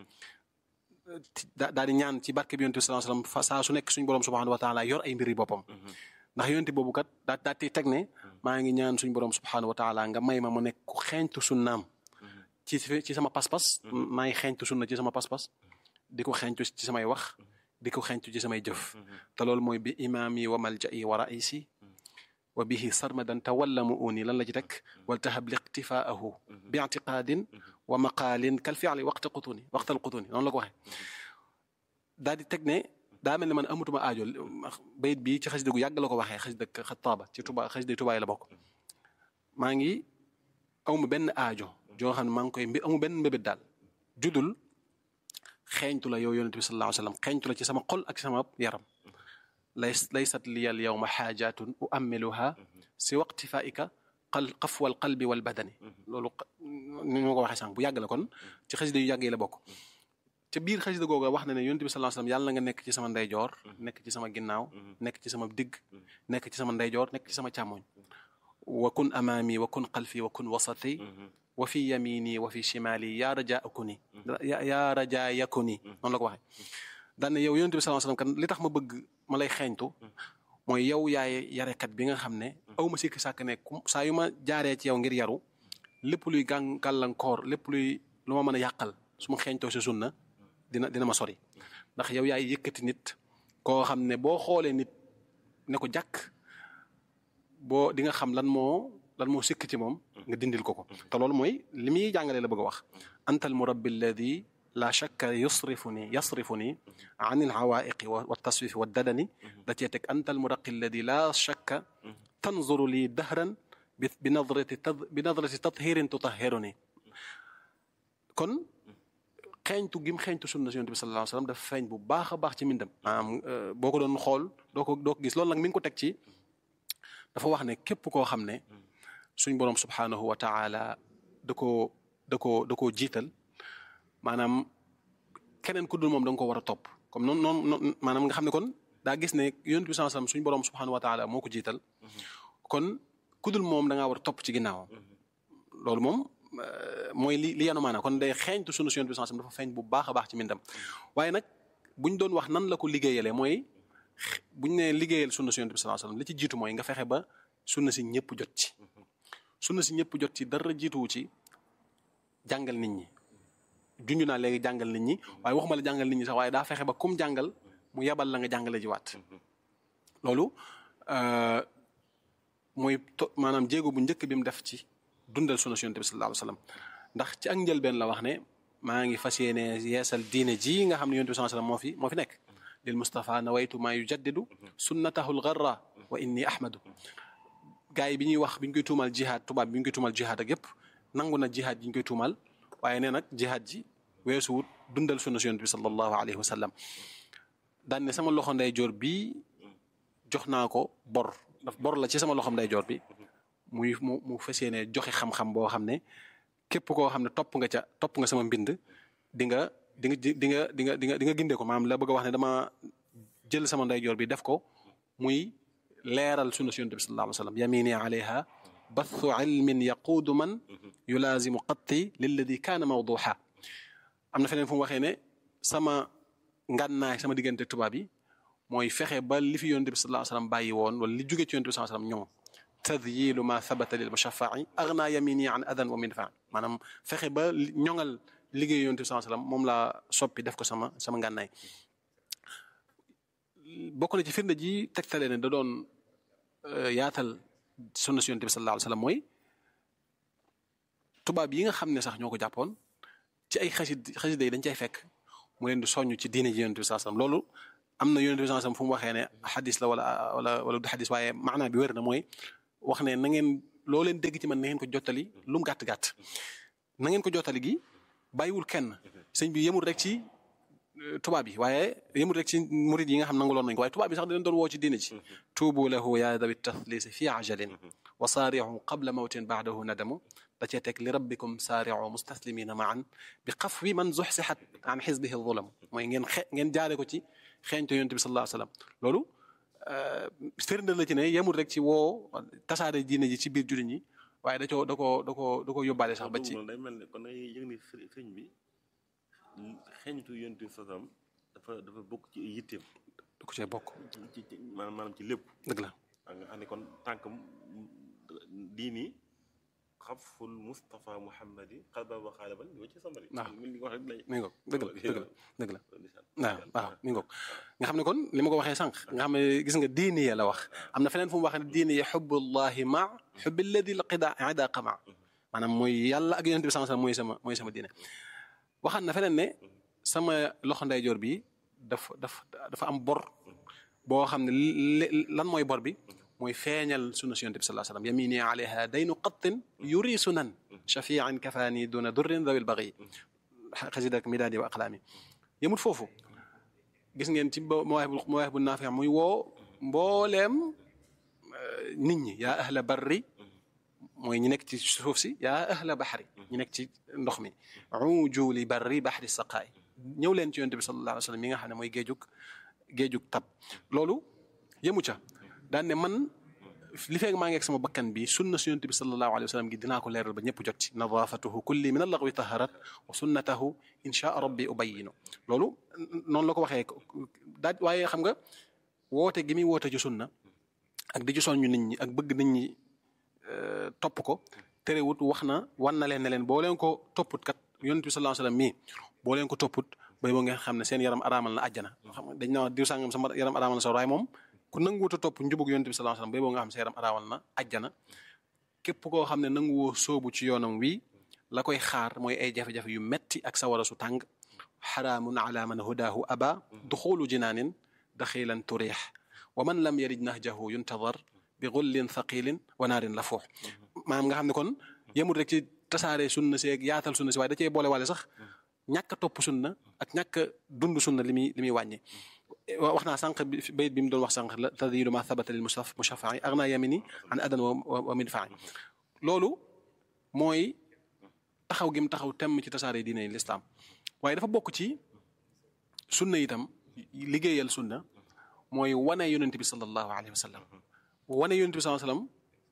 daal di ñaan ci barke bi yonent bi sallallahu alayhi wasallam saa su nekk suñ borom subhanahu wa taala yor ay mbiri boppam ndax yonent boobu kat daa daa teg ne maa ngi ñaan suñ borom subhanahu wa taala nga may ma mu nekk ku xeeñtu sunnaam ci ci sama pas-pas maa ngi xeeñtu sunna ci sama pas-pas di ko xeeñtu ci samay wax di ko xeeñtu ci samay jëf te loolu mooy bi imaami wa malja'i wa raisi wa bihi sarmadan tawalla mu uni lan la ci teg wal tahab liqtifaahu bi i'tiqaadin wa maqaalin kal fi'li waqta qutuni waqtal qutuni noonu la ko waxee daal di teg ne daa mel ne man amatuma aajo bayit bi ci xasida gu yàgg la ko waxee xasida xataaba ci tuba xasida tubaay la bokk maa ngi amu benn aajo joo xam ne maa ngi koy mbi amu benn mbébét daal judul xeeñtu la yow yonent bi sallallahu alayhi wasallam xeeñtu la ci sama xol ak sama yaram lays laysat liya al yawma xaajatun uammiluha si waqtifaika qal qafwa al qalbi wal badani loolu ni ma ko waxee sànq bu yàgg la kon ci xasida yu yàgg yi la bokk ca biir xasida googa wax na ne yonent bi sallallahu alayhi wasallam yàlla na nga nekk ci sama ndeyjoor nekk ci sama ginnaaw nekk ci sama digg nekk ci sama ndeyjoor nekk ci sama càmmoñ wa kun amaami wa kun xalfi wa kun wasati wa fi yamini wa fi shimali yaa rajaa akuni yaa rajaa yakuni noonu la ko waxee daan ne yow yonent bi sallallahu alayhi wasallam kan li tax ma bëgg ma lay xeeñtu mooy yow yaay yarekat bi nga xam ne aw ma sikki sàkk ne saa yu ma jaaree ci yow ngir yaru lépp luy gàn gàllankoor lépp luy lu ma mën a yàqal su ma xeeñtoo si sunna dina dina ma sori ndax yow yaay yëkkati nit koo xam ne boo xoolee nit ne ko jàkk boo di nga xam lan moo lan moo sikk ci moom nga dindil ko ko te loolu mooy li muy jàngalee la bëgg a wax anta al murabbi alladi la shakka yusrifuni yasrifuni an il hawaiqi wa taswifi wa dadani da cee teg anta al muraqi alladi la shakka tanzuru lii dahran bi bi nadrati bi nadrati tathirin tutahhiruni kon xeeñtu gim xeeñtu sunna si yonent bi sallallahu alayhi wasallam dafa feeñ bu baax a baax ci mbindam maanaam boo ko doon xool doo ko doo ko gis loolu nag mi ngi ko teg ci dafa wax ne képp koo xam ne suñ boroom subhanahu wa taala da koo da koo da koo jiital maanaam keneen ku dul moom da nga ko war a topp comme noonu noonu maanaam nga xam ne kon daa gis ne yonent bi sallallahu alayhi wasallam suñ boroom subhanahu wa taala moo ko jiital kon ku dul moom da ngaa war a topp ci ginnaawam loolu moom mooy li li yanu maanaam kon day xeeñtu sunu si yonent bi sallallahu alayhi wasallam dafa feeñ bu baax a baax ci mbindam waaye nag buñ doon wax nan la ko liggéeyalee mooy buñ ne liggéeyal sunna si yonent bi sallallahu alayhi wasallam li ci jiitu mooy nga fexe ba sunna si ñëpp jot ci sunna si ñëpp jot ci dara jiituwu ci jàngal nit ñi junj naa léegi jàngal nit ñi waaye waxuma la jàngal nit ñi sax waaye daa fexe ba kum jàngal mu yebal la nga jàngale ji waat loolu mooy to maanaam jéego bu njëkk bi mu def ci dundal sunna si yonent bi sallallahu alayhi wasallam ndax ci ak njëlbeen la wax ne maa ngi fas yéene yeesal diine ji nga xam ne yonent bi sallallahu alayhi wasallam moo fi moo fi nekk lil Mustafa nawaytu maa yujaddidu sunnatahu al-gharra wa inni ahmadu gars yi bi ñuy wax bi ñu koy tuumal jihaad tubaab bi ñu koy tuumal jihaad ak yépp nangu na jihaad ji ñu koy tuumal waaye nee nag jihaad ji weesuwut dundal sunna si yonent bi sallallahu alayhi wa sallam daan ne sama loxo ndeyjoor bi jox naa ko bor daf bor la ci sama loxo ndeyjoor bi muy mu mu fas yéene joxe xam-xam boo xam ne képp koo xam ne topp nga ca topp nga sama mbind di nga di nga di nga di nga di nga di nga gindee ko maanaam la bëgg a wax ne dama jël sama ndeyjoor bi def ko muy leeral sunna si yonent bi sallallahu alayhi wa sallam yamini alayha bathu ilmin yaquudu man yulaazimu qatti lilladi kaana mawduha am na feneen fu mu waxee ne sama ngànnaay sama diggante tubaab yi mooy fexe ba li fi yonent bi sallallahu alayhi wa sallam bàyyi woon wala li jóge ci yonent bi sallallahu alayhi wa sallam ñoom tadyilu ma thabata lil mushaffa'i aghna yamini an adan wa minfa maanaam fexe ba ñoŋal liggéey yonent bi sallallahu alayhi wa sallam moom laa soppi def ko sama sama ngànnaay bokk na ci firnde ji tegtale ne da doon yaatal sunna si yonent bi sallallahu alayhi wa sallam mooy tubaab yi nga xam ne sax ñoo ko jàppoon ci ay xasid xasida yi dañ cay fekk mu leen di soññ ci diine ji yonent bi sallallahu alayhi wasallam loolu am na yonent bi sallallahu alayhi wasallam fu mu waxee ne xadis la wala wala wala du xadis waaye maanaa bi wér na mooy wax ne na ngeen loo leen dégg ci man na ngeen ko jottali lu mu gàtt gàtt na ngeen ko jottali gi bàyyiwul kenn sëñ bi yemul rek ci tubaab yi waaye yemul rek ci murid yi nga xam nanguloon nañ ko waaye tubaab yi sax da leen doon woo ci diine ci tuubu lahu ya dawi tathlisi fi ajalin wa saari'u qabla mawtin ba'dahu nadamu da cee teg li rabbikum saari'u mustaslimina ma'an bi xafwi man zuxsixat an xisbihi zulam mooy ngeen xe ngeen jaare ko ci xeeñto yonent bi sallallahu alayhi wasallam loolu firnde la ci ne yemul rek ci woo tasaare diine ji ci biir jullit ñi waaye da coo da koo da koo da koo yóbbaale sax ba ci day mel ne kon da ngay yëg ni sëñ bi xeeñtu yonent bi sasam dafa dafa bokk ci yitteem da ko cee bokk ci ci maanaam maanaam ci lépp dëgg la nga xam ne kon tànk diini xaful Mustafa Muhammadi xalba wa xaalaban li ci samari waaw mi ngi wax rek lay mi ngoog dëgg la dëgg la dëgg la waaw waaw mi ngoog nga xam ne kon li ma ko waxee sànq nga xam ne gis nga diini ya la wax am na feneen fu mu waxee ne diini ya xubbullahi ma xubbi alladi lqida idaqa ma maanaam mooy yàlla ak yonent bi sallallahu alayhi wasallam mooy sama mooy sama diine waxaat na feneen ne sama loxo ndeyjoor bi dafa dafa dafa am bor boo xam ne lan mooy bor bi mooy feeñal sunna si yonent bi sallallahu alayhi wasallam yamini alayha daynu qattin yuri sunan shafian kafaani duna durrin dawil baghi xasida ak midaadi wa aqlaami yemut foofu gis ngeen ci mawaahib mawaahib bu naafi muy woo mbooleem nit ñi yaa ahla barri mooy ñi nekk ci suuf si yaa ahla baxri ñi nekk ci ndox mi ujuuli barri baxri saqaay ñëw leen ci yonent bi sallallahu alayhi wasallam mi nga xam ne mooy géejug géejug tab loolu yemu ca daan ne man li feeg maa ngi ak sama bakkan bi sunna su yonent bi sallallahu alayhi wa sallam gi dinaa ko leeral ba ñëpp jot ci nadaafatuhu kulli min allaghwi taharat wa sunnatahu insha rabbi ubayinu loolu noonu la ko waxee daaj waaye xam nga woote gi muy woote ci sunna ak di ci soññu nit ñi ak bëgg nit ñi topp ko terewut wax na wan na leen ne leen boo leen ko topput kat yonent bi sallallahu alayhi wa sallam mii boo leen ko topput bay boo ngeen xam ne seen yaram araamal na àjjana xam nga dañ na diw sàngam sama yaram araamal na sa waaye moom ku nanguwut a topp njubug yonent bi sallallahu alayhi wasallam bay boo nga xam sa yaram araawal na ajjana képp koo xam ne nanguwoo soobu ci yoonam wi la koy xaar mooy ay jafe-jafe yu metti ak sawara su tàng xaraamun ala man hudaahu aba duxulu jinaanin daxilan turix wa man lam yarij nahjahu yuntadar bi gullin thaqilin wa naarin lafuux maanaam nga xam ne kon yemul rek ci tasaare sunna si ak yaatal sunna si waaye da cee boole waale sax ñàkk a topp sunna ak ñàkk a dund sunna li muy li muy wàññi wax naa sànq bayit bi mu doon wax sànq la tadilu ma thabata lil mushafai agna yamini an adan wa midfai loolu mooy taxaw gi mu taxaw temm ci tasaare diine lislaam waaye dafa bokk ci sunna itam liggéeyal sunna mooy wane yonent bi sallallahu alayhi wa sallam wane yonent bi sallallahu alayhi wa sallam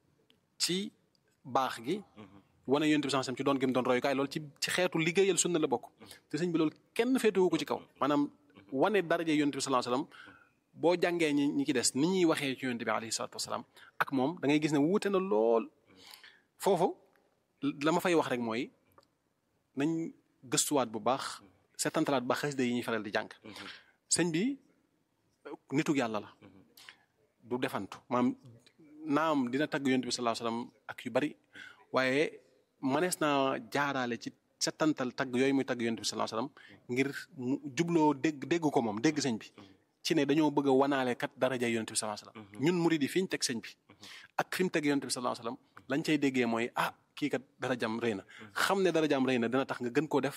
ci baax gi wane yonent bi sallallahu alayhi wa sallam ci doon gi mu doon royukaay loolu ci ci xeetu liggéeyal sunna la bokk te sëñ bi loolu kenn féetewu ko ci kaw maanaam wane daraje yonent bi sallallahu alayhi wasallam boo jàngee ñi ñi ci des ni ñuy waxee ci yonent bi alayhi salatu wasalaam ak moom da ngay gis ne wuute na lool foofu la ma fay wax rek mooy nañ gëstuwaat bu baax setantalaat bu baax xasida yi ñuy faral di jàng sëñ bi nitug yàlla la du defantu maanaam naam dina tagg yonent bi sallallahu alayhi wasallam ak yu bari waaye manees naa jaaraale ci setantal tagg yooyu muy tagg yonent bi sallallahu alayhi wasallam ngir mu jubloo dégg dégg ko moom dégg sëñ bi ci ne dañoo bëgg a wanaale kat daraja yonent bi sallallahu alayhi wasallam ñun murid yi fi ñu teg sëñ bi ak fi mu teg yonent bi sallallahu alayhi wasallam lañ cay déggee mooy ah kii kat darajam rëy na xam ne darajam rëy na dina tax nga gën koo def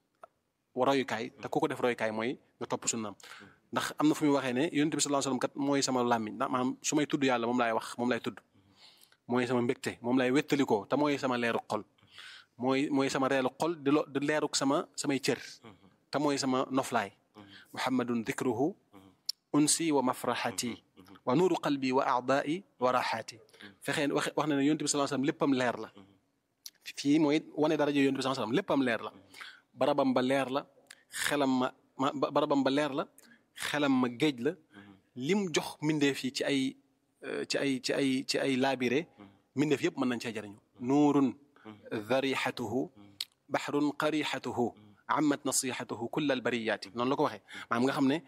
royukaay te ku ko def royukaay mooy nga topp sunnaam ndax am na fu muy waxee ne yonent bi sallallahu alayhi wasallam kat mooy sama làmmiñ ndax maanaam su may tudd yàlla moom laay wax moom laay tudd mooy sama mbégte moom laay wettalikoo te mooy sama leeru xol mooy mooy sama reelu xol di lo di leeruk sama samay cër te mooy sama noflaay muhammadun dikruhu unsi wa mafraxati wa nuuru qalbi wa aadaai wa raxaati fexee wax wax na ne yonent bi sallallahu alayhi wasallam léppam leer la fii mooy wane daraja yonent bi sallallahu alayhi wasallam léppam leer la barabam ba leer la xelam ma ma barabam ba leer la xelam ma géej la lim jox mbindeef yi ci ay ci ay ci ay ci ay laabire mbindeef yëpp mën nañ cee jëriñu nuurun darixatuhu baxrun qarixatuhu amat nasihatuhu kull al bariyaati noonu la ko waxee maanaam nga xam ne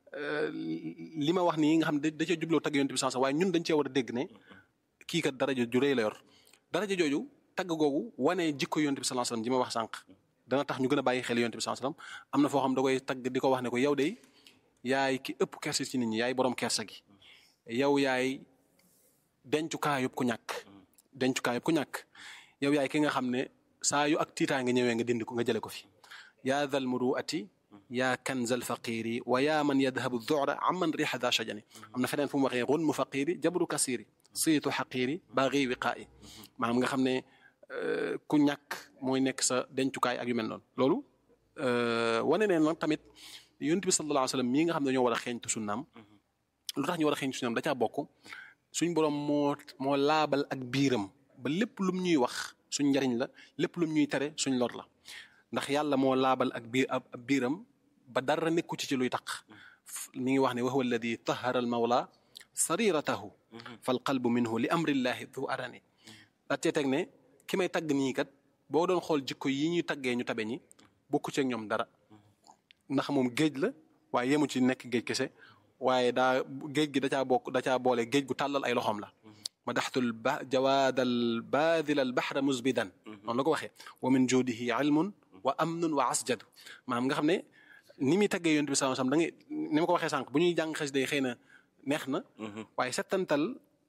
li ma wax nii nga xam ne da cee jubloo tagg yonent bi sans waaye ñun dañ cee war a dégg ne kii kat daraja ju rëy la yor daraja jooju tagg googu wane jikko yonent bi sallallahu alayhi wasallam ji ma wax sànq dana tax ñu gën a bàyyi xel yonent bi sallallahu alayhi wasallam am na foo xam da koy tagg di ko wax ne ko yow de yaay ki ëpp kersa ci nit ñi yaay borom kersa gi yow yaay dencukaayub ku ñàkk dencukaayub ku ñàkk yow yaay ki nga xam ne saa yu ak tiitaa nga ñëwee nga dindi ko nga jële ko fi yaa dhal muruati yaa kanzal faqiri wa yaa man yadhabu dora amman riixa daa shajani am na feneen fu mu waxee gunmu faqiri jabru kasiri siitu xaqiri baagi wiqaayi maanaam nga xam ne ku ñàkk mooy nekk sa dencukaay ak yu mel noonu loolu wane ne nag tamit yonent bi sallallahu alayhi wa sallam mii nga xam ne dañoo war a xeeñtu sunnaam lu tax ñu war a xeeñtu sunnaam da caa bokk suñ borom moo moo laabal ak biiram ba lépp lum ñuy wax suñ njariñ la lépp lum ñuy tere suñ lor la ndax yàlla moo laabal ak biir ab biiram ba dara nekku ci ci luy taq mi ngi wax ne wa huwa alladi tahara al mawla sariratahu fal qalbu minhu li amrillahi du arani daa cee teg ne ki may tagg nii kat boo doon xool jikko yi ñuy taggee ñu tabe ñi bokku ci ak ñoom dara ndax moom géej la waaye yemu ci nekk géej kese waaye daa géej gi da caa bokk da caa boole géej gu tàllal ay loxoom la madaxtul ba jawaadal baadil al baxra musbidan noonu la ko waxee wa min juudihi ilmun wa amnun wa asjadu maanaam nga xam ne ni muy taggee yonent bi sallallahu alayhi wasallam da ngay ni ma ko waxee sànq bu ñuy jàng xas day xëy na neex na waaye settantal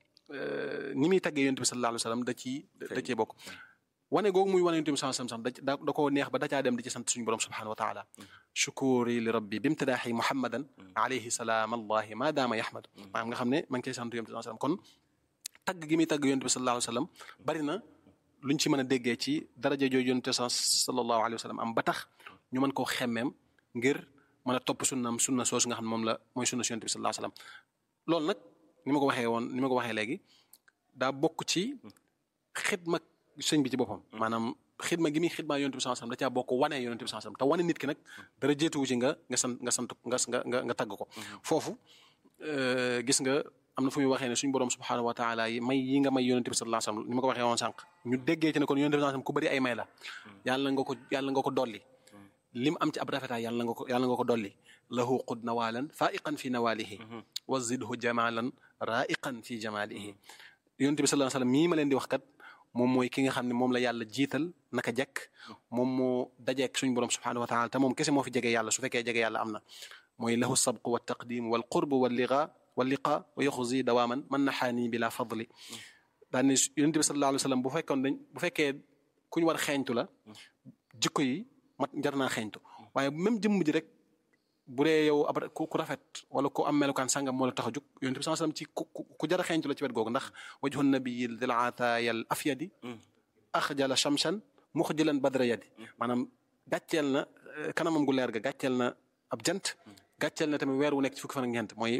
ni muy taggee yonent bi sallallahu alayhi wasallam da ciy da cee bokk wane googu muy wane yonent bi sallallahu alayhi wasallam da da koo neex ba da caa dem di ci sant suñu borom subhanahu wa taala shukuri li rabbi bimtidaaxi muhammadan alayhi salaam allahi ma daama yahmadu maanaam nga xam ne ma ngi koy sant yonent bi sallallahu alayhi wasallam kon tagg gi muy tagg yonent bi sallallahu alayhi wasallam bari na luñ ci mën a déggee ci daraja jooju yonent sallallahu alayhi wasallam am ba tax ñu mën koo xemmeem ngir mën a topp sunnaam sunna soosu nga xam ne moom la mooy sunna si yonent bi sallallahu alayhi wasallam loolu nag ni ma ko waxee woon ni ma ko waxee léegi daa bokk ci xidma sëñ bi ci boppam maanaam xidma gi muy xidma yonent bi sallallahu alayhi wasallam da caa bokk wane yonent bi sallallahu alayhi wasallam te wane nit ki nag dara jeetuwu ci nga nga sant nga sant nga nga nga tagg ko foofu gis nga am na fu muy waxee ne suñu borom subhanahu wa taala yi may yi nga may yonent bi sallallahu alayhi wasallam ni ma ko waxee woon sànq ñu déggee ci ne kon yonent bi sallallahu alayhi wasallam ku bëri ay may la yàlla nga ko yàlla nga ko dolli li mu am ci ab rafetaay yàlla nga ko yàlla nga ko dolli lahu qud nawalan faiqan fi nawalihi wa zidhu jamalan raiqan fi jamalihi yonent bi sallallahu alayhi wasallam mii ma leen di wax kat moom mooy ki nga xam ne moom la yàlla jiital naka jekk moom moo dajeek suñu borom subhanahu wa taala te moom kese moo fi jege yàlla su fekkee jege yàlla am na mooy lahu sabqu wa taqdim wal qurb wal liqa wal liqa wa yaxuzi dawaaman man naxaani bila fadli daan ne yonent bi sallallahu alayhi wasallam bu fekkoon dañ bu fekkee ku ñu war xeeñtu la jikko yi mat jar naa xeeñtu waaye même jëmm ji rek bu dee yow ab ku rafet wala ku am melukaan sangam moo la tax a jóg yonent bi sallallahu alayhi wasallam ci ku ku jar a xeeñtu la ci wet googu ndax wajhu nabiyil dil ataayal afyadi axjala shamsan muxjilan badra yadi maanaam gàcceel na kanamam gu leer ga gàcceel na ab jant gàcceel na tamit weer wu nekk ci fukki fan ak ñeent mooy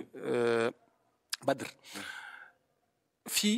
badr fii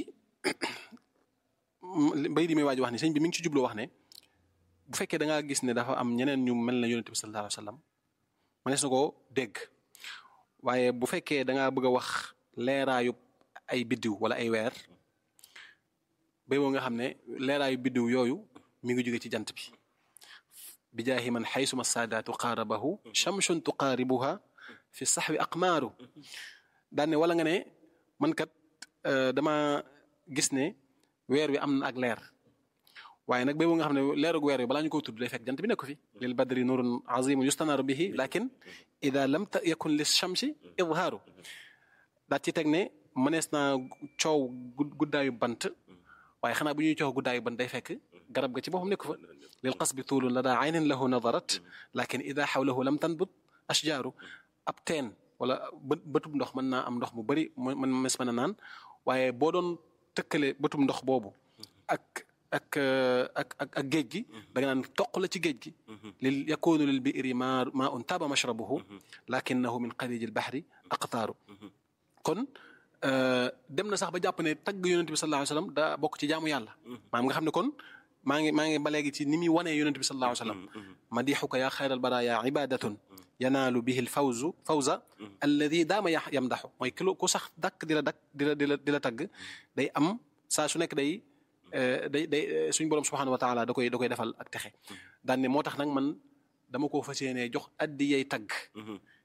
mbay di may waaj wax ni sëñ bi mi ngi ci jubloo wax ne bu fekkee da ngaa gis ne dafa am ñeneen ñu mel na yonent bi sallallahu alayhi wasallam mënees na koo dégg waaye bu fekkee da ngaa bëgg a wax leeraayu ay biddiw wala ay weer bay boo nga xam ne leeraayu biddiw yooyu mi ngi jóge ci jant bi bi jaahi man xaysuma saadaatu qaarabahu shamsun tuqaaribuha fi saxwi aqmaaru daan ne wala nga ne man kat dama gis ne weer wi am na ak leer waaye nag béy nga xam ne leerug weer wi balaa ñu ko tudd day fekk jant bi nekk fi lil badri nurun azimun yustanaaru bihi lakin ida lam yakun lis shamsi idhaaru daa ci teg ne mënees naa coow guddaayu bant waaye xanaa bu ñuy coow guddaayu bant day fekk garab ga ci boppam nekk fa lil qasbi tuulun la daa aynin lahu nadarat lakin ida xawlahu lam tanbut ashjaaru ab teen wala bët bëtub ndox mën naa am ndox mu bëri mën mes mën a naan waaye boo doon tëkkale bëtub ndox boobu ak ak ak ak ak géej gi da nga naan toq la ci géej gi lil yakunu lil bi'ri ma ma un taaba mashrabuhu lakinnahu min xariji al bahri aqtaaru kon dem na sax ba jàpp ne tagg yonent bi sallallahu alayhi wasallam daa bokk ci jaamu yàlla maam nga xam ne kon maa ngi maa ngi ba léegi ci ni muy wanee yonent bi sallallahu alayhi wasallam madixuka yaa xayral baraya ibadatun yanaalu bihi l fawzu fawza alladi daama ya yamdaxu mooy kilo ku sax dakk di la dakk di la di la di la tagg day am saa su nekk day day day suñ borom subhanahu wa taala da koy da koy defal ak texe daan ne moo tax nag man dama koo fas yéenee jox addi yay tagg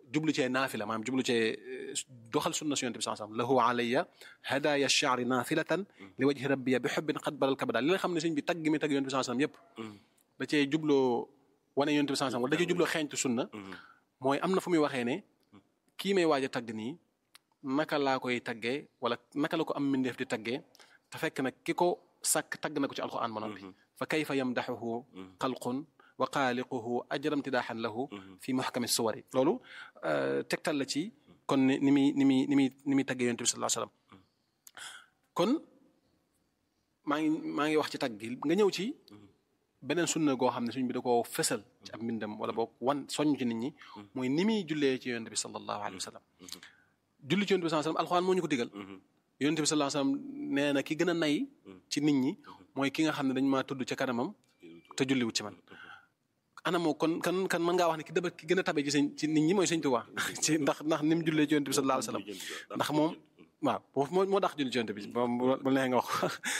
jublu cee naafila maanaam jublu cee doxal sunna si yonent bi sallallahu alayhi wasallam lahu alayya hadaya ash-sha'ri naafilatan li wajhi rabbiya bi hubbin qad balal kabada li nga xam ne sëñ bi tagg mi tagg yonent bi sallallahu alayhi wasallam yëpp da cee jubloo wane yonent bi sallallahu alayhi wasallam wala da cee jubloo xeeñtu sunna mooy am na fu muy waxee ne kii may waaj a tagg nii naka laa koy taggee wala naka la ko am mbindeef di taggee te fekk nag ki ko sàkk tagg na ko ci alquran ba noppi fa kayfa yamdaxuhu xalqun wa xaaliquhu ajram tidaaxan lahu fi muxkami suwari loolu tegtal la ci kon ni ni muy ni muy ni muy ni muy taggee yonent bi sallallahu alayhi wasallam kon maa ngi maa ngi wax ci tagg gi nga ñëw ci beneen sunna goo xam ne suñ bi da koo fësal ci ab mbindam wala boog wan soññ ci nit ñi mooy ni muy jullee ci yonent bi sallallahu alayhi wa sallam julli ci yonent bi sallallahu alayhi wa sallam alxuraan moo ñu ko digal yonent bi sallallahu alayhi wa sallam nee na ki gën a nay ci nit ñi mooy ki nga xam ne dañ maa tudd ca kanamam te julliwut ci man anamoo kon kan kan mën ngaa wax ne ki daba ki gën a tabe ci sëñ ci nit ñi mooy sëñ Tuubaa ci ndax ndax ni mu jullee ci yonent bi sallallahu alayhi wa sallam ndax moom waaw moo moo dax julli ci yonent bi bu neexee nga wax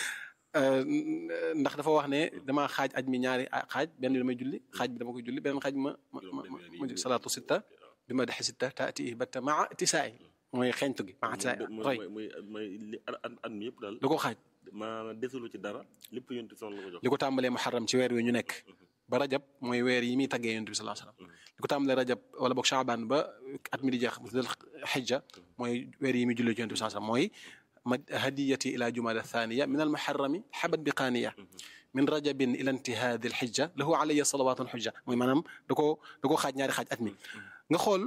ndax dafa wax ne damaa xaaj aj mi ñaari xaaj benn bi damay julli xaaj bi dama koy julli beneen xaaj ma ma ma ma salaatu sitta bi ma dexe sitta taati batta maa tisaay mooy xeeñtu gi maa tisaay roy mooy mooy li at mi yëpp daal da ko xaaj maanaam desulu ci dara lépp yonent son la ko jox li ko tàmbalee muharram ci weer wi ñu nekk ba rajab mooy weer yi muy taggee yonent bi sallallahu alayhi wasallam li ko tàmbalee rajab wala boog shaaban ba at mi di jeex dal xijja mooy weer yi muy julli ci yonent bi sallallahu alayhi wasallam mooy هديتي إلى جمادى الثانية من المحرم حبت بقانية من رجب إلى انتهاء ذي الحجة له علي صلوات حجة mooy maanaam da koo da koo xaaj ñaari xaaj at mi nga xool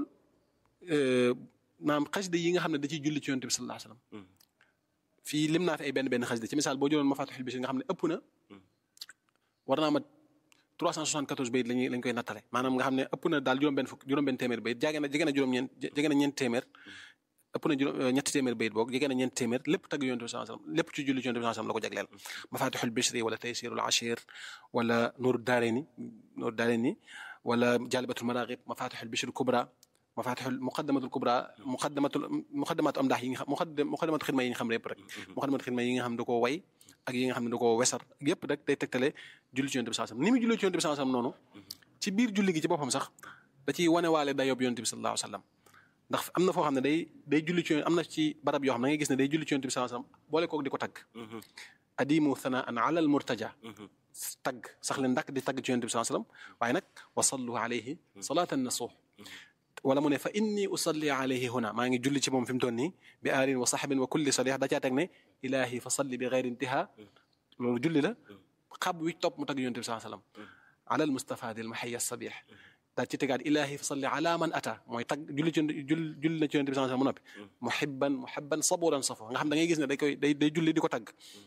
maanaam xasida yi nga xam ne da ciy julli ci yonent bi sallallahu alayhi wasallam fii lim naa fi ay benn benn xasida ci misaal boo jëloon Mafatihul Bichri nga xam ne ëpp na war naa mat 374 bayit lañuy lañ koy nattale maanaam nga xam ne ëpp na daal juróom-benn fukk juróom-benn téeméer bayit jege na jege na juróom-ñeent jege na ñeent téeméer ëpp na juróom ñetti téeméer bayit boog jege na ñeenti téeméer lépp tagg yonent bi sallallahu alayhi wasallam lépp ci julli ci yonent bi sallallahu alayhi wasallam la ko jagleel mafatihul bishri wala taysirul ashir wala nuuru daarayni nuuru daarayni wala jalibatul maraqib mafatihul bishri kubra mafatihul muqaddamatul kubra muqaddamatul muqaddamatu am ndax yi nga xam muqaddamatu xidma yi nga xam ne yëpp rek muqaddamatu xidma yi nga xam ne da koo way ak yi nga xam ne da koo wesar yëpp rek day tegtale julli ci yonent bi sallallahu alayhi wasallam ni muy julli ci yonent bi sallallahu alayhi wasallam noonu ci biir julli gi ci boppam sax da ciy wanewaale dayob yonent bi sallallahu alayhi wasallam ndax am na foo xam ne day day julli ci am na ci barab yoo xam ne da ngay gis ne day julli ci yonent bi sallallahu alayhi wasallam boole koog di ko tagg adimu thanaan ala al murtaja tagg sax leen ndàkk di tagg ci yonent bi sallallahu alayhi wasallam waaye nag wa sallu alayhi salatan nasuh wala mu ne fa inni usalli alayhi huna maa ngi julli ci moom fi mu toll nii bi aalin wa saxbin wa kulli salih da caa teg ne ilahi fa salli bi gayri intiha loolu julli la xab wi topp mu tagg yonent bi sallallahu alayhi wasallam ala al mustafa dil mahaya sabih daal ci tegaat ilahi fa salli ala man ata mooy tag julli ci jul julli na ci yonent bi sallallahu alayhi wasallam mu noppi muhibban muhibban saburan safo nga xam da ngay gis ne day koy day day julli di ko tagg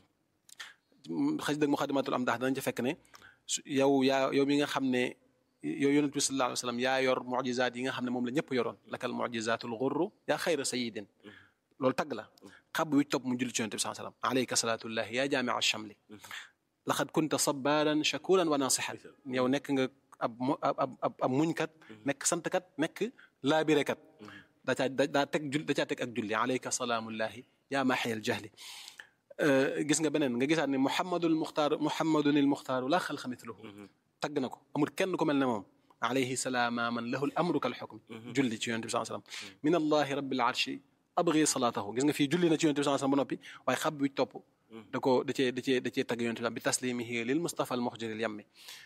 xëj dëgg muxadimatul am ndax danañ ci fekk ne yow yaa yow mi nga xam ne yow yonent bi sallallahu alayhi wasallam yaa yor mu'jizaat yi nga xam ne moom la ñëpp yoroon lakal mu'jizatul ghurru yaa xayra sayyidin loolu tagg la xab wi topp mu julli ci yonent bi sallallahu alayhi wasallam alayka salatullahi yaa jaami'a shamli laqad kunta sabaran shakuran wa nasihan yow nekk nga ab ab ab ab muñkat nekk santkat nekk laabirekat daa caa daa teg jul da caa teg ak julli alayka salaamullahi yaa maaxiyal jahli gis nga beneen nga gisaat ne muhammadul muxtaar muhammadun il muxtaaru laa xalqa mithluhu tagg na ko amul kenn ku mel ne moom alayhi salaama man lahu l amru kal xukm julli ci yonent bi sallallahu alayhi wasallam min allahi rabbil arshi abghi salaatahu gis nga fii julli na ci yonent bi sallallahu alayhi wasallam ba noppi waaye xab wi topp da koo da cee da cee da cee tagg yonent bi bi taslimihi lil mustafa al muxjiril yammi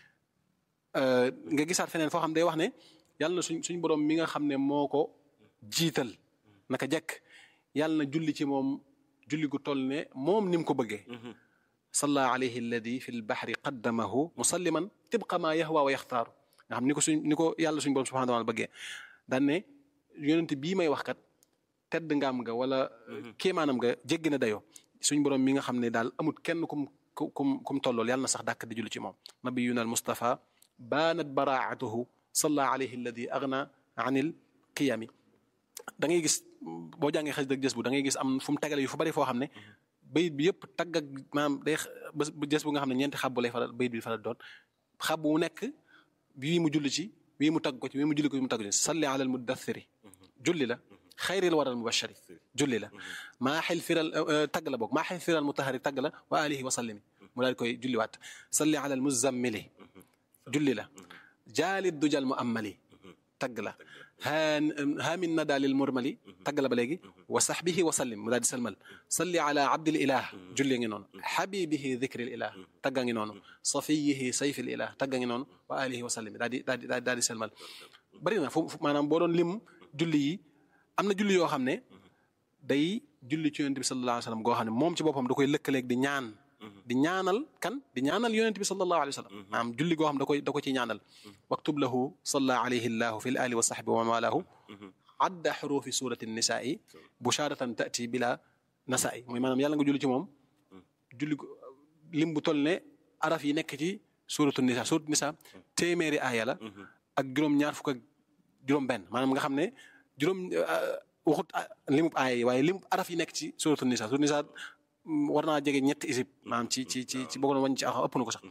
nga gisaat feneen foo xam day wax ne yàlla na suñ suñ borom mi nga xam ne moo ko jiital naka jekk yàlla na julli ci moom julli gu toll ne moom ni mu ko bëggee salla alayhi alladi fi lbahri qaddamahu musalliman tibqa ma yahwa wa yaxtaaru nga xam ni ko suñ ni ko yàlla suñ borom subhanahu wa taala bëggee daan ne yonent bii may wax kat tedd ngaam nga wala kéemaanam nga jéggi na dayoo suñ borom mi nga xam ne daal amut kenn kum kum kum tollool yàlla na sax dàkk di julli ci moom nabiyuna al mustafa baanat baraatuhu salla alayhi alladi agna anil qiyami da ngay gis boo jàngee xas dëgg jës bu da ngay gis am fu mu tegale yu fu bari foo xam ne bayit bi yëpp tagg ak maanaam day jës bu nga xam ne ñeenti xabbu lay faral bayit bi faral doon xabbu mu nekk bii mu julli ci bii mu tagg ko ci bii mu julli ko ci mu tagg ko ci salli ala al muddathiri julli la xayril waral mubashari julli la maa xel firal tagg la boog maa xel firal mutahari tagg la wa alihi wa sallimi mu daal koy julliwaat salli ala al muzammili julli la jaalit dujal mu ammali tagg la haan haamin nada lil murmali tagg la ba léegi wa sahbihi wa sallim mu daal di salmal salli ala abdil ilah julli ngi noonu habibihi dhikril ilah tagga ngi noonu safiyihi sayfil ilah tagga ngi noonu wa alihi wa sallim daal di daal di daal di salmal bari na fu maanaam boo doon lim julli yi am na julli yoo xam ne day julli ci yonent bi sallallahu alayhi wa sallam goo xam ne moom ci boppam da koy lëkkaleeg di ñaan di ñaanal kan di ñaanal yonent bi sallallahu alayhi wa sallam maanaam julli goo xam da koy da ko ci ñaanal waktub lahu salla alayhi llahu fi l ali wa sahbi wa malahu adda xurufi surati nisaai busharatan tati bila nasaai mooy maanaam yàlla nga julli ci moom julli lim bu toll ne araf yi nekk ci suratu nisa suratu nisa téeméeri aaya la ak juróom ñaar fukk ak juróom benn maanaam nga xam ne juróom waxut limub aaya yi waaye limub araf yi nekk ci suratu nisa suratu nisa war naa jege ñetti isib maanaam ci ci ci ci boo ko wañ ci axa ëpp na ko sax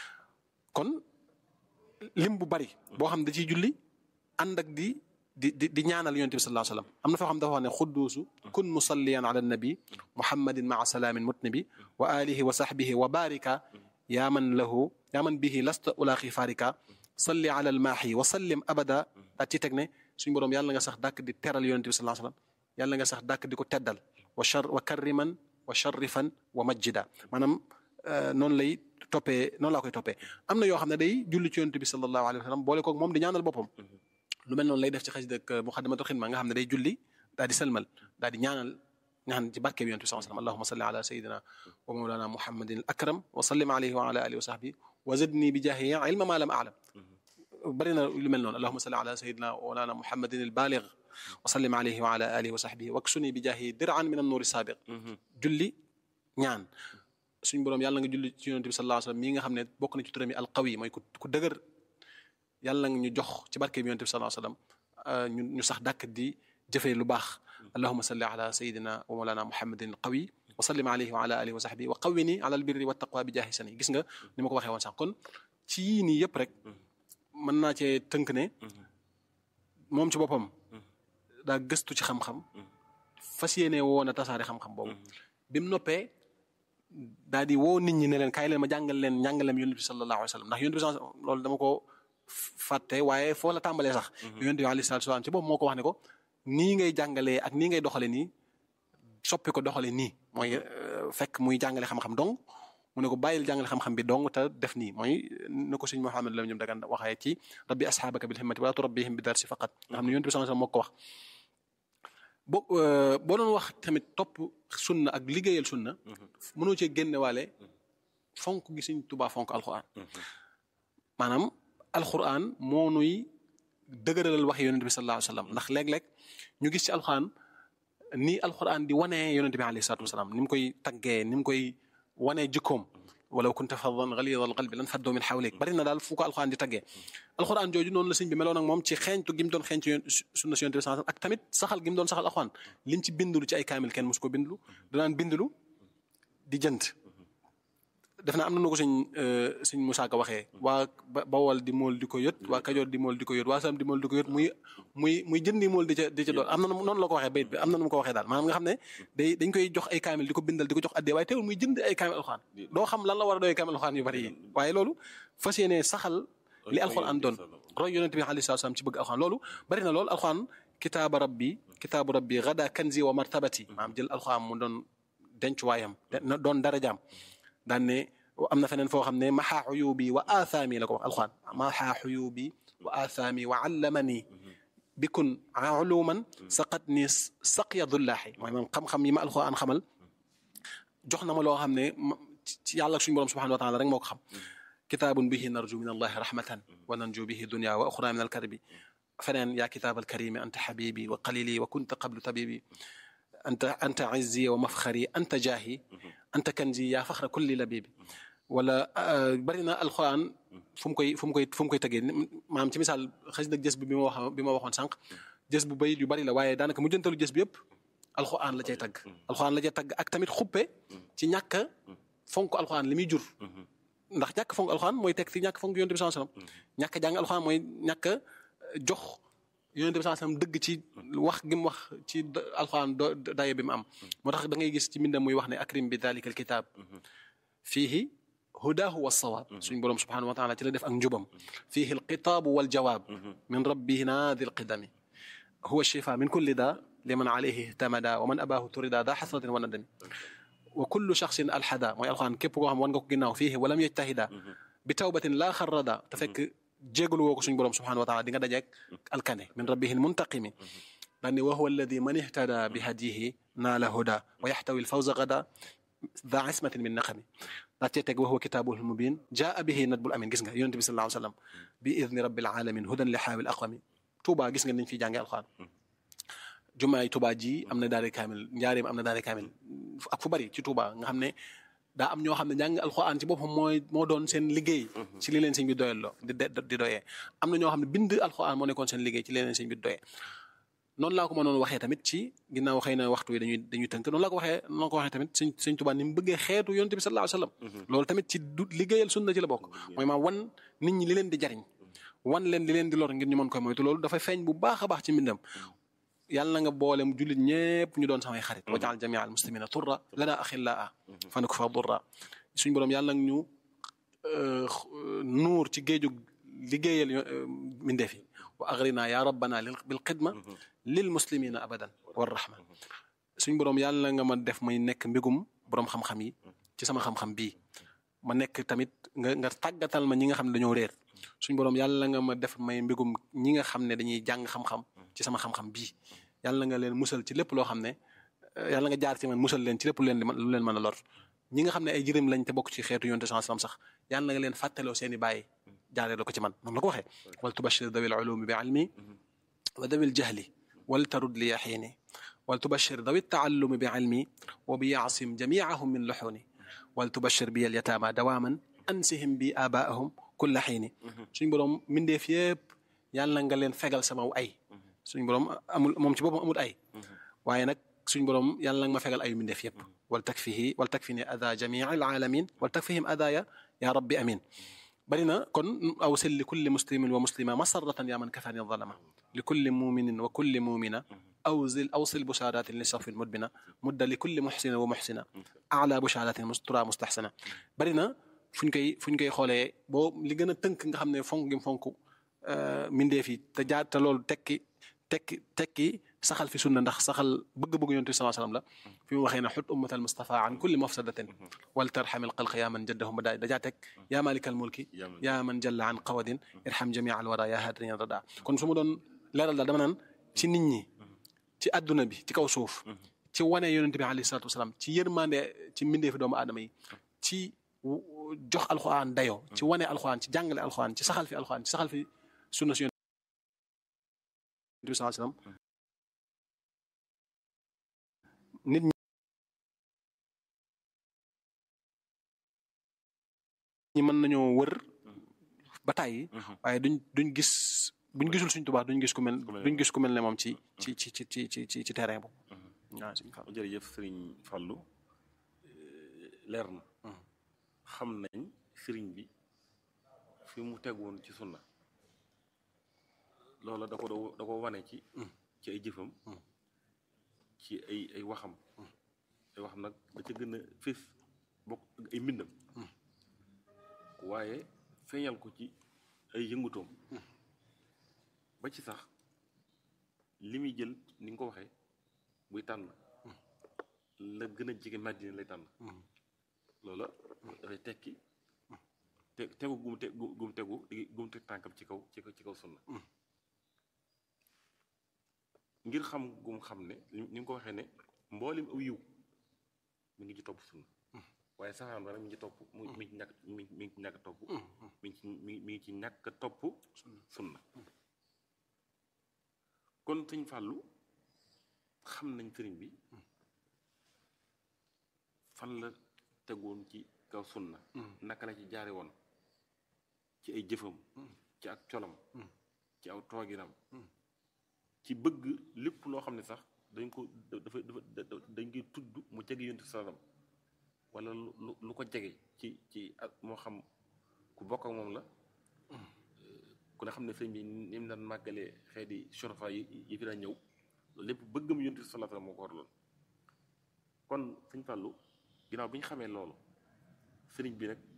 kon lim bu bari boo xam da ciy julli ànd ak di di di di ñaanal yonent bi sallallahu alayhi wa sallam am na foo xam dafa wax ne xudduusu kun musalliyan ala nabi muhammadin maa salaamin mutnabi wa alihi wa sahbihi wa barika yaa man lahu yaa man bihi lasta ulaqi farika salli ala almaahi wa sallim abada daa ci teg ne suñu boroom yàlla nga sax dàkk di teral yonent bi sallallahu alayhi wa sallam yàlla nga sax dàkk di ko teddal wa char wa karriman wa sharrifan wa majjida maanaam noonu lay toppee noonu laa koy toppee am na yoo xam ne day julli ci yonent bi sallallahu alayhi wa sallam boole koog moom di ñaanal boppam lu mel noonu lay def ci xasida ak muxaddamatul xidma nga xam ne day julli daal di selmal daal di ñaanal ñaan ci barke bi yonent bi sallallahu alayhi wa sallam allahumma salli ala sayidina wa mawlana muhammadin al akram wa sallim alayhi wa ala alihi wa sahbihi wa zidni bi jaahi ilma ma lam a'lam bari na lu mel noonu allahumma salli ala sayidina wa mawlana muhammadin al baligh wa sallim alayhi wa ala alihi wa sahbihi waksuni bi jaahi dir'an min an-nuuri saabiq julli ñaan suñ boroom yàlla nga julli ci yonent bi sallallahu alayhi wa sallam mii nga xam ne bokk na ci turam yi alqawi mooy ku ku dëgër yàlla nga ñu jox ci barke bi yonent bi sallallahu alayhi wa sallam ñu ñu sax dàkk di jëfee lu baax allahumma salli ala sayidina wa mawlana muhammadin qawi wa sallim alayhi wa ala alihi wa sahbihi wa qawwini ala albirri wa taqwa bi jaahi sani gis nga ni ma ko waxee woon sax kon ci yii nii yëpp rek mën naa cee tënk ne moom ci boppam daa gëstu ci xam-xam fas yéene woon a tasaare xam-xam boobu bi mu noppee daal di woo nit ñi ne leen kaay leen ma jàngal leen njàngaleem yonent bi sallallahu alayhi wa sallam ndax yonent bi loolu dama ko fàtte waaye foo la tàmbalee sax yonent bi alayhi salaatu salaam ci boobu moo ko wax ne ko nii ngay jàngalee ak nii ngay doxale nii soppi ko doxale nii mooy fekk muy jàngale xam-xam dong mu ne ko bàyyil jàngale xam-xam bi dong te def nii mooy na ko sëñ Muhammad la ñoom dagan waxee ci rabbi asxaabaka bil himmati wala turabbihim bi darsi faqat nga xam ne yonent bi sallallahu alayhi wa sallam moo ko wax bo boo doon wax tamit topp sunna ak liggéeyal sunna mënoo cee génne waale fonk gi Sëñ Tuubaa fonk alxuraan maanaam alxuraan moo nuy dëgëralal wax yonent bi sallallahu alayhi wa sallam ndax léeg-léeg ñu gis ci alxuraan nii alxuraan di wanee yonent bi alayhi salaatu wasalaam ni mu koy taggee ni mu koy wanee jikkoom walaw kunta faddan galida alqalbi lan faddu min xawlik bari na daal fu ko alxuraan di taggee alxuraan jooju noonu la sëñ bi meloon ak moom ci xeeñtu gi mu doon xeeñtu sunna si yonent bi sallallahu alayhi wa sallam ak tamit saxal gi mu doon saxal alxuraan liñ ci bindulu ci ay kaamil kenn mosu ko bindulu danaan bindulu di jënd def na am na nu ko sëñ sëñ Musaa Ka waxee waa Bawol di mool di ko yët waa Kajoor di mool di ko yët waa Sam di mool di ko yët muy muy muy jëndi mool di ca di ca doon am na noonu la ko waxee bayit bi am na nu mu ko waxee daal maanaam nga xam ne day dañ koy jox ay kaamil di ko bindal di ko jox addee waaye teewul muy jënd ay kaamil alxuraan doo xam lan la war a doy kaamil alxuraan yu bari yi waaye loolu fas yéene saxal li alxuraan doon roy yonent bi alayhi salaam ci bëgg alxuraan loolu bari na loolu alxuraan kitaaba rabbi kitaabu rabbi gada kanzi wa martabati maanaam jël alxuraan mu doon dencuwaayam doon darajaam daan ne am na feneen foo xam ne maxaa xuyubi wa aathaami la ko wax alxuraan maxaa xuyubi wa aathaami wa allamani bikun uluman saqat ni saqya dullaahi mooy moom xam-xam yi ma alxuraan xamal jox na ma loo xam ne ci yàlla suñu borom subhanahu wa taala rek moo ko xam kitaabun bihi narju min allahi rahmatan wa nanju bihi dunya wa uxra min alkarbi feneen yaa kitaab alkarimi anta xabibi wa qalili wa kunta qablu tabibi anta anta izzi wa mafxari anta jaahi anta kanzi yaa faxra kulli labibi wala bari na alxuraan fu mu koy fu mu koy fu mu koy tegee maanaam ci misaal xëy na jës bi bi ma wax bi ma waxoon sànq jës bu bayit yu bari la waaye daanaka mu jëntalu jës bi yëpp alxuraan la cay tagg alxuraan la cay tagg ak tamit xuppe ci ñàkk fonk alxuraan li muy jur ndax ñàkk fonk alxuraan mooy teg ci ñàkk fonk yonent bi sallallahu alayhi wasallam ñàkk jàng alxuraan mooy ñàkk jox yonent bi sallallahu alayhi wasallam dëgg ci wax gi mu wax ci alxuraan do daye bi mu am moo tax da ngay gis ci mbindam muy wax ne akrim bi dalika alkitab fiihi hudaahu wa sawaab suñ boroom subhanahu wa taala ci la def ak njubam fiihi alxitaabu wal jawaab min rabbina dil qidami huwa shifa min kulli daa liman alayhi ihtamada wa man abaahu turida daa xasratin wa nadami wa kullu shaxsin alxada mooy alxuraan képp koo xam wan nga ko ginnaaw fii walam yajtahida bi tawbatin laa xarrada te fekk jégalu woo ko suñu borom subhanahu wa taala di nga dajeeg alkane min rabbihi almuntaqimi daan ne wa huwa alladi man ihtada bi hadihi naala huda wa yaxtawi alfawza gada daa ismatin min naqami daa cee teg wa huwa kitaabuhu almubin jaa bihi nadbul amin gis nga yonente bi sallallahu alayhi wa sallam bi idni rabbil alamin hudan li xaawil aqami Touba gis nga niñ fi jàngee alxuraan jumaay Touba ji am na daare kaamil njaareem am na daare kaamil ak fu bari ci Touba nga xam ne daa am ñoo xam ne jàng alxuraan ci boppam mooy moo doon seen liggéey ci li leen sëñ bi doyal di di doyee am na ñoo xam ne bind alxuraan moo nekkoon seen liggéey ci li leen sëñ bi doyee noonu laa ko mënoon waxee tamit ci ginnaaw xëy na waxtu wi dañuy dañuy tënk noonu laa ko waxee noonu ko waxee tamit sëñ sëñ Touba ni mu bëggee xeetu yonent bi sallallahu alayhi wasallam loolu tamit ci du liggéeyal sunna ci la bokk mooy maam wan nit ñi li leen di jariñ wan leen li leen di lor ngir ñu mën koy moytu loolu dafay feeñ bu baax a baax ci mbindam yàlla na nga boole mu jullit ñëpp ñu doon samay xarit wajaal jamia al muslimina turra lana axillaa fa nak fa durra suñ boroom yàlla nag ñu nuur ci géeju liggéeyal mindeef yi wa agrina ya rabbana bil xidma lil muslimina abadan war rahma suñ boroom yàlla nga ma def may nekk mbégum boroom xam-xam yi ci sama xam-xam bii ma nekk tamit nga nga tàggatal ma ñi nga xam ne dañoo réer suñ boroom yàlla nga ma def may mbégum ñi nga xam ne dañuy jàng xam-xam ci sama xam-xam bii yàlla nga leen musal ci lépp loo xam ne yàlla nga jaar ci man musal leen ci lépp lu leen lu leen mën a lor ñi nga xam ne ay jërëm lañ te bokk ci xeetu yonte sallallahu alayhi wasallam sax yàlla nga leen fàttaloo seen i bàyyi jaaree la ko ci man noonu la ko waxee wal tubashir dawil ulumi bi ilmi wa dawil jahli wal tarud li yaxiini wal tubashir dawi taallumi bi ilmi wa bi yaasim jamiahum min luxuni wal tubashir bi al yataama dawaaman ansihim bi abaahum kulla xiini suñ boroom mindeef yëpp yàlla nga leen fegal sama ay suñ boroom amul moom ci boppam amul ay waaye nag suñ boroom yàlla nga ma fegal ayu mindeef yëpp wal takfihi wal takfini ada jamii al alamin wal takfihim adaya ya rabbi amin bari na kon awsil li kulli muslimin wa muslima masarratan yaa man kafani zalama li kulli muminin wa kulli mumina awsil awsil bushaaratin li safin mudbina mudda li kulli muxsina wa muxsina ala bushaaratin tura mustaxsana bari na fuñ koy fuñ koy xoolee boo li gën a tënk nga xam ne fonk gi fonk mindeef yi te jaar te loolu tekki tekki tekki saxal fi sunna ndax saxal bëgg-bëgg yonent bi sallallahu alayhi wasallam la fi mu waxee ne xut ummatal mustafa an kulli mafsadatin wal tarxamil xalq yaa man jaddahum ba daay dajaa teg yaa malikal mulki yaa man jalla an qawadin irham jamia al wara yaa haadriyan rada kon su ma doon leeral daal dama naan ci nit ñi ci adduna bi ci kaw suuf ci wane yonent bi alayhi salatu wasalam ci yërmande ci mbindeefi doomu aadama yi ci jox alxuraan dayoo ci wane alxuraan ci jàngale alxuraan ci saxal fi alxuraan ci saxal fi sunna si yonent bi sallallahu alayhi wasallam nit ñi mën nañoo wër ba tàyyi waaye duñ duñ gis buñ gisul suñ Tuubaa duñ gis ku mel duñ gis ku mel ne moom ci ci ci ci ci ci ci terrain boobu waaw suñ Fallu jërëjëf sëriñ Fallu leer na xam nañ sëriñ bi fi mu tegoon ci sunna loola da ko da ko wane ci ci ay jëfam ci ay ay waxam ay waxam nag da ca gën a fés bokk ay mbindam waaye feeñal ko ci ay yëngutoom ba ci sax li muy jël ni nga ko waxee buy tànn la gën a jege Madina lay tànn loola dafay tekki te tegu gum te gum tegu gum teg tànkam ci kaw ci ci kaw sunna ngir xam gum xam ne ni nga ko waxee ne mboolem aw yiw mi ngi ci topp sunna waaye saxaan ba nag mi ngi ci topp mu mi ngi ci ñàkk mi mi ngi ci ñàkk topp mi ngi ci mi mi ngi ci ñàkk topp sunna kon sëñ Fàllu xam nañ sëriñ bi fan la tegoon ci kaw sunna naka la ci jaare woon ci ay jëfam ci ak colam ci aw tooginam ci bëgg lépp loo xam ne sax dañ ko dafa dafa dañ koy tudd mu jege yonent sallam wala lu lu ko jege ci ci ak moo xam ku bokk ak moom la ku ne xam ne sëñ bi ni mu daan màggalee xeeti shurafa yi yi fi daan ñëw loolu lépp bëggam yonent sallallahu alayhi wasallam moo ko waraloon kon sëñ Fàllu ginnaaw bi ñu xamee loolu sëriñ bi nag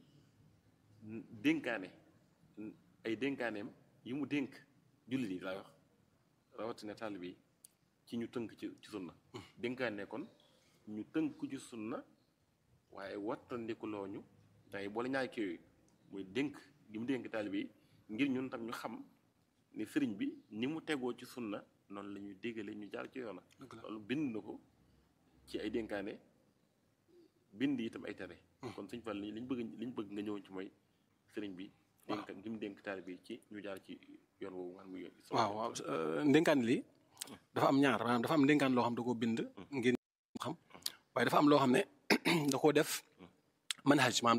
dénkaane ay dénkaaneem yi mu dénk jullit yi laay wax rawatina taalibe yi ci ñu tënk ci ci sunna dénkaane kon ñu tënk ci sunna waaye wattandikuloo ñu tey boole ñaari kii yooyu muy dénk gi mu dénk taalibe yi ngir ñun tam ñu xam ni sëriñ bi ni mu tegoo ci sunna noonu la ñuy déggale ñu jaar ci yoona loolu bind na ko ci ay dénkaane bind itam ay tere kon sëñ Fall li ñu bëgg li ñu bëgg nga ñëw ci mooy sëriñ bi dénk gi mu dénk taalibe yi ci ñu jaar ci yoon woowu nga xam muy yoon waaw waaw ndénkaan li dafa am ñaar maanaam dafa am ndénkaan loo xam da koo bind ngir xam waaye dafa am loo xam ne da koo def manhaj maanaam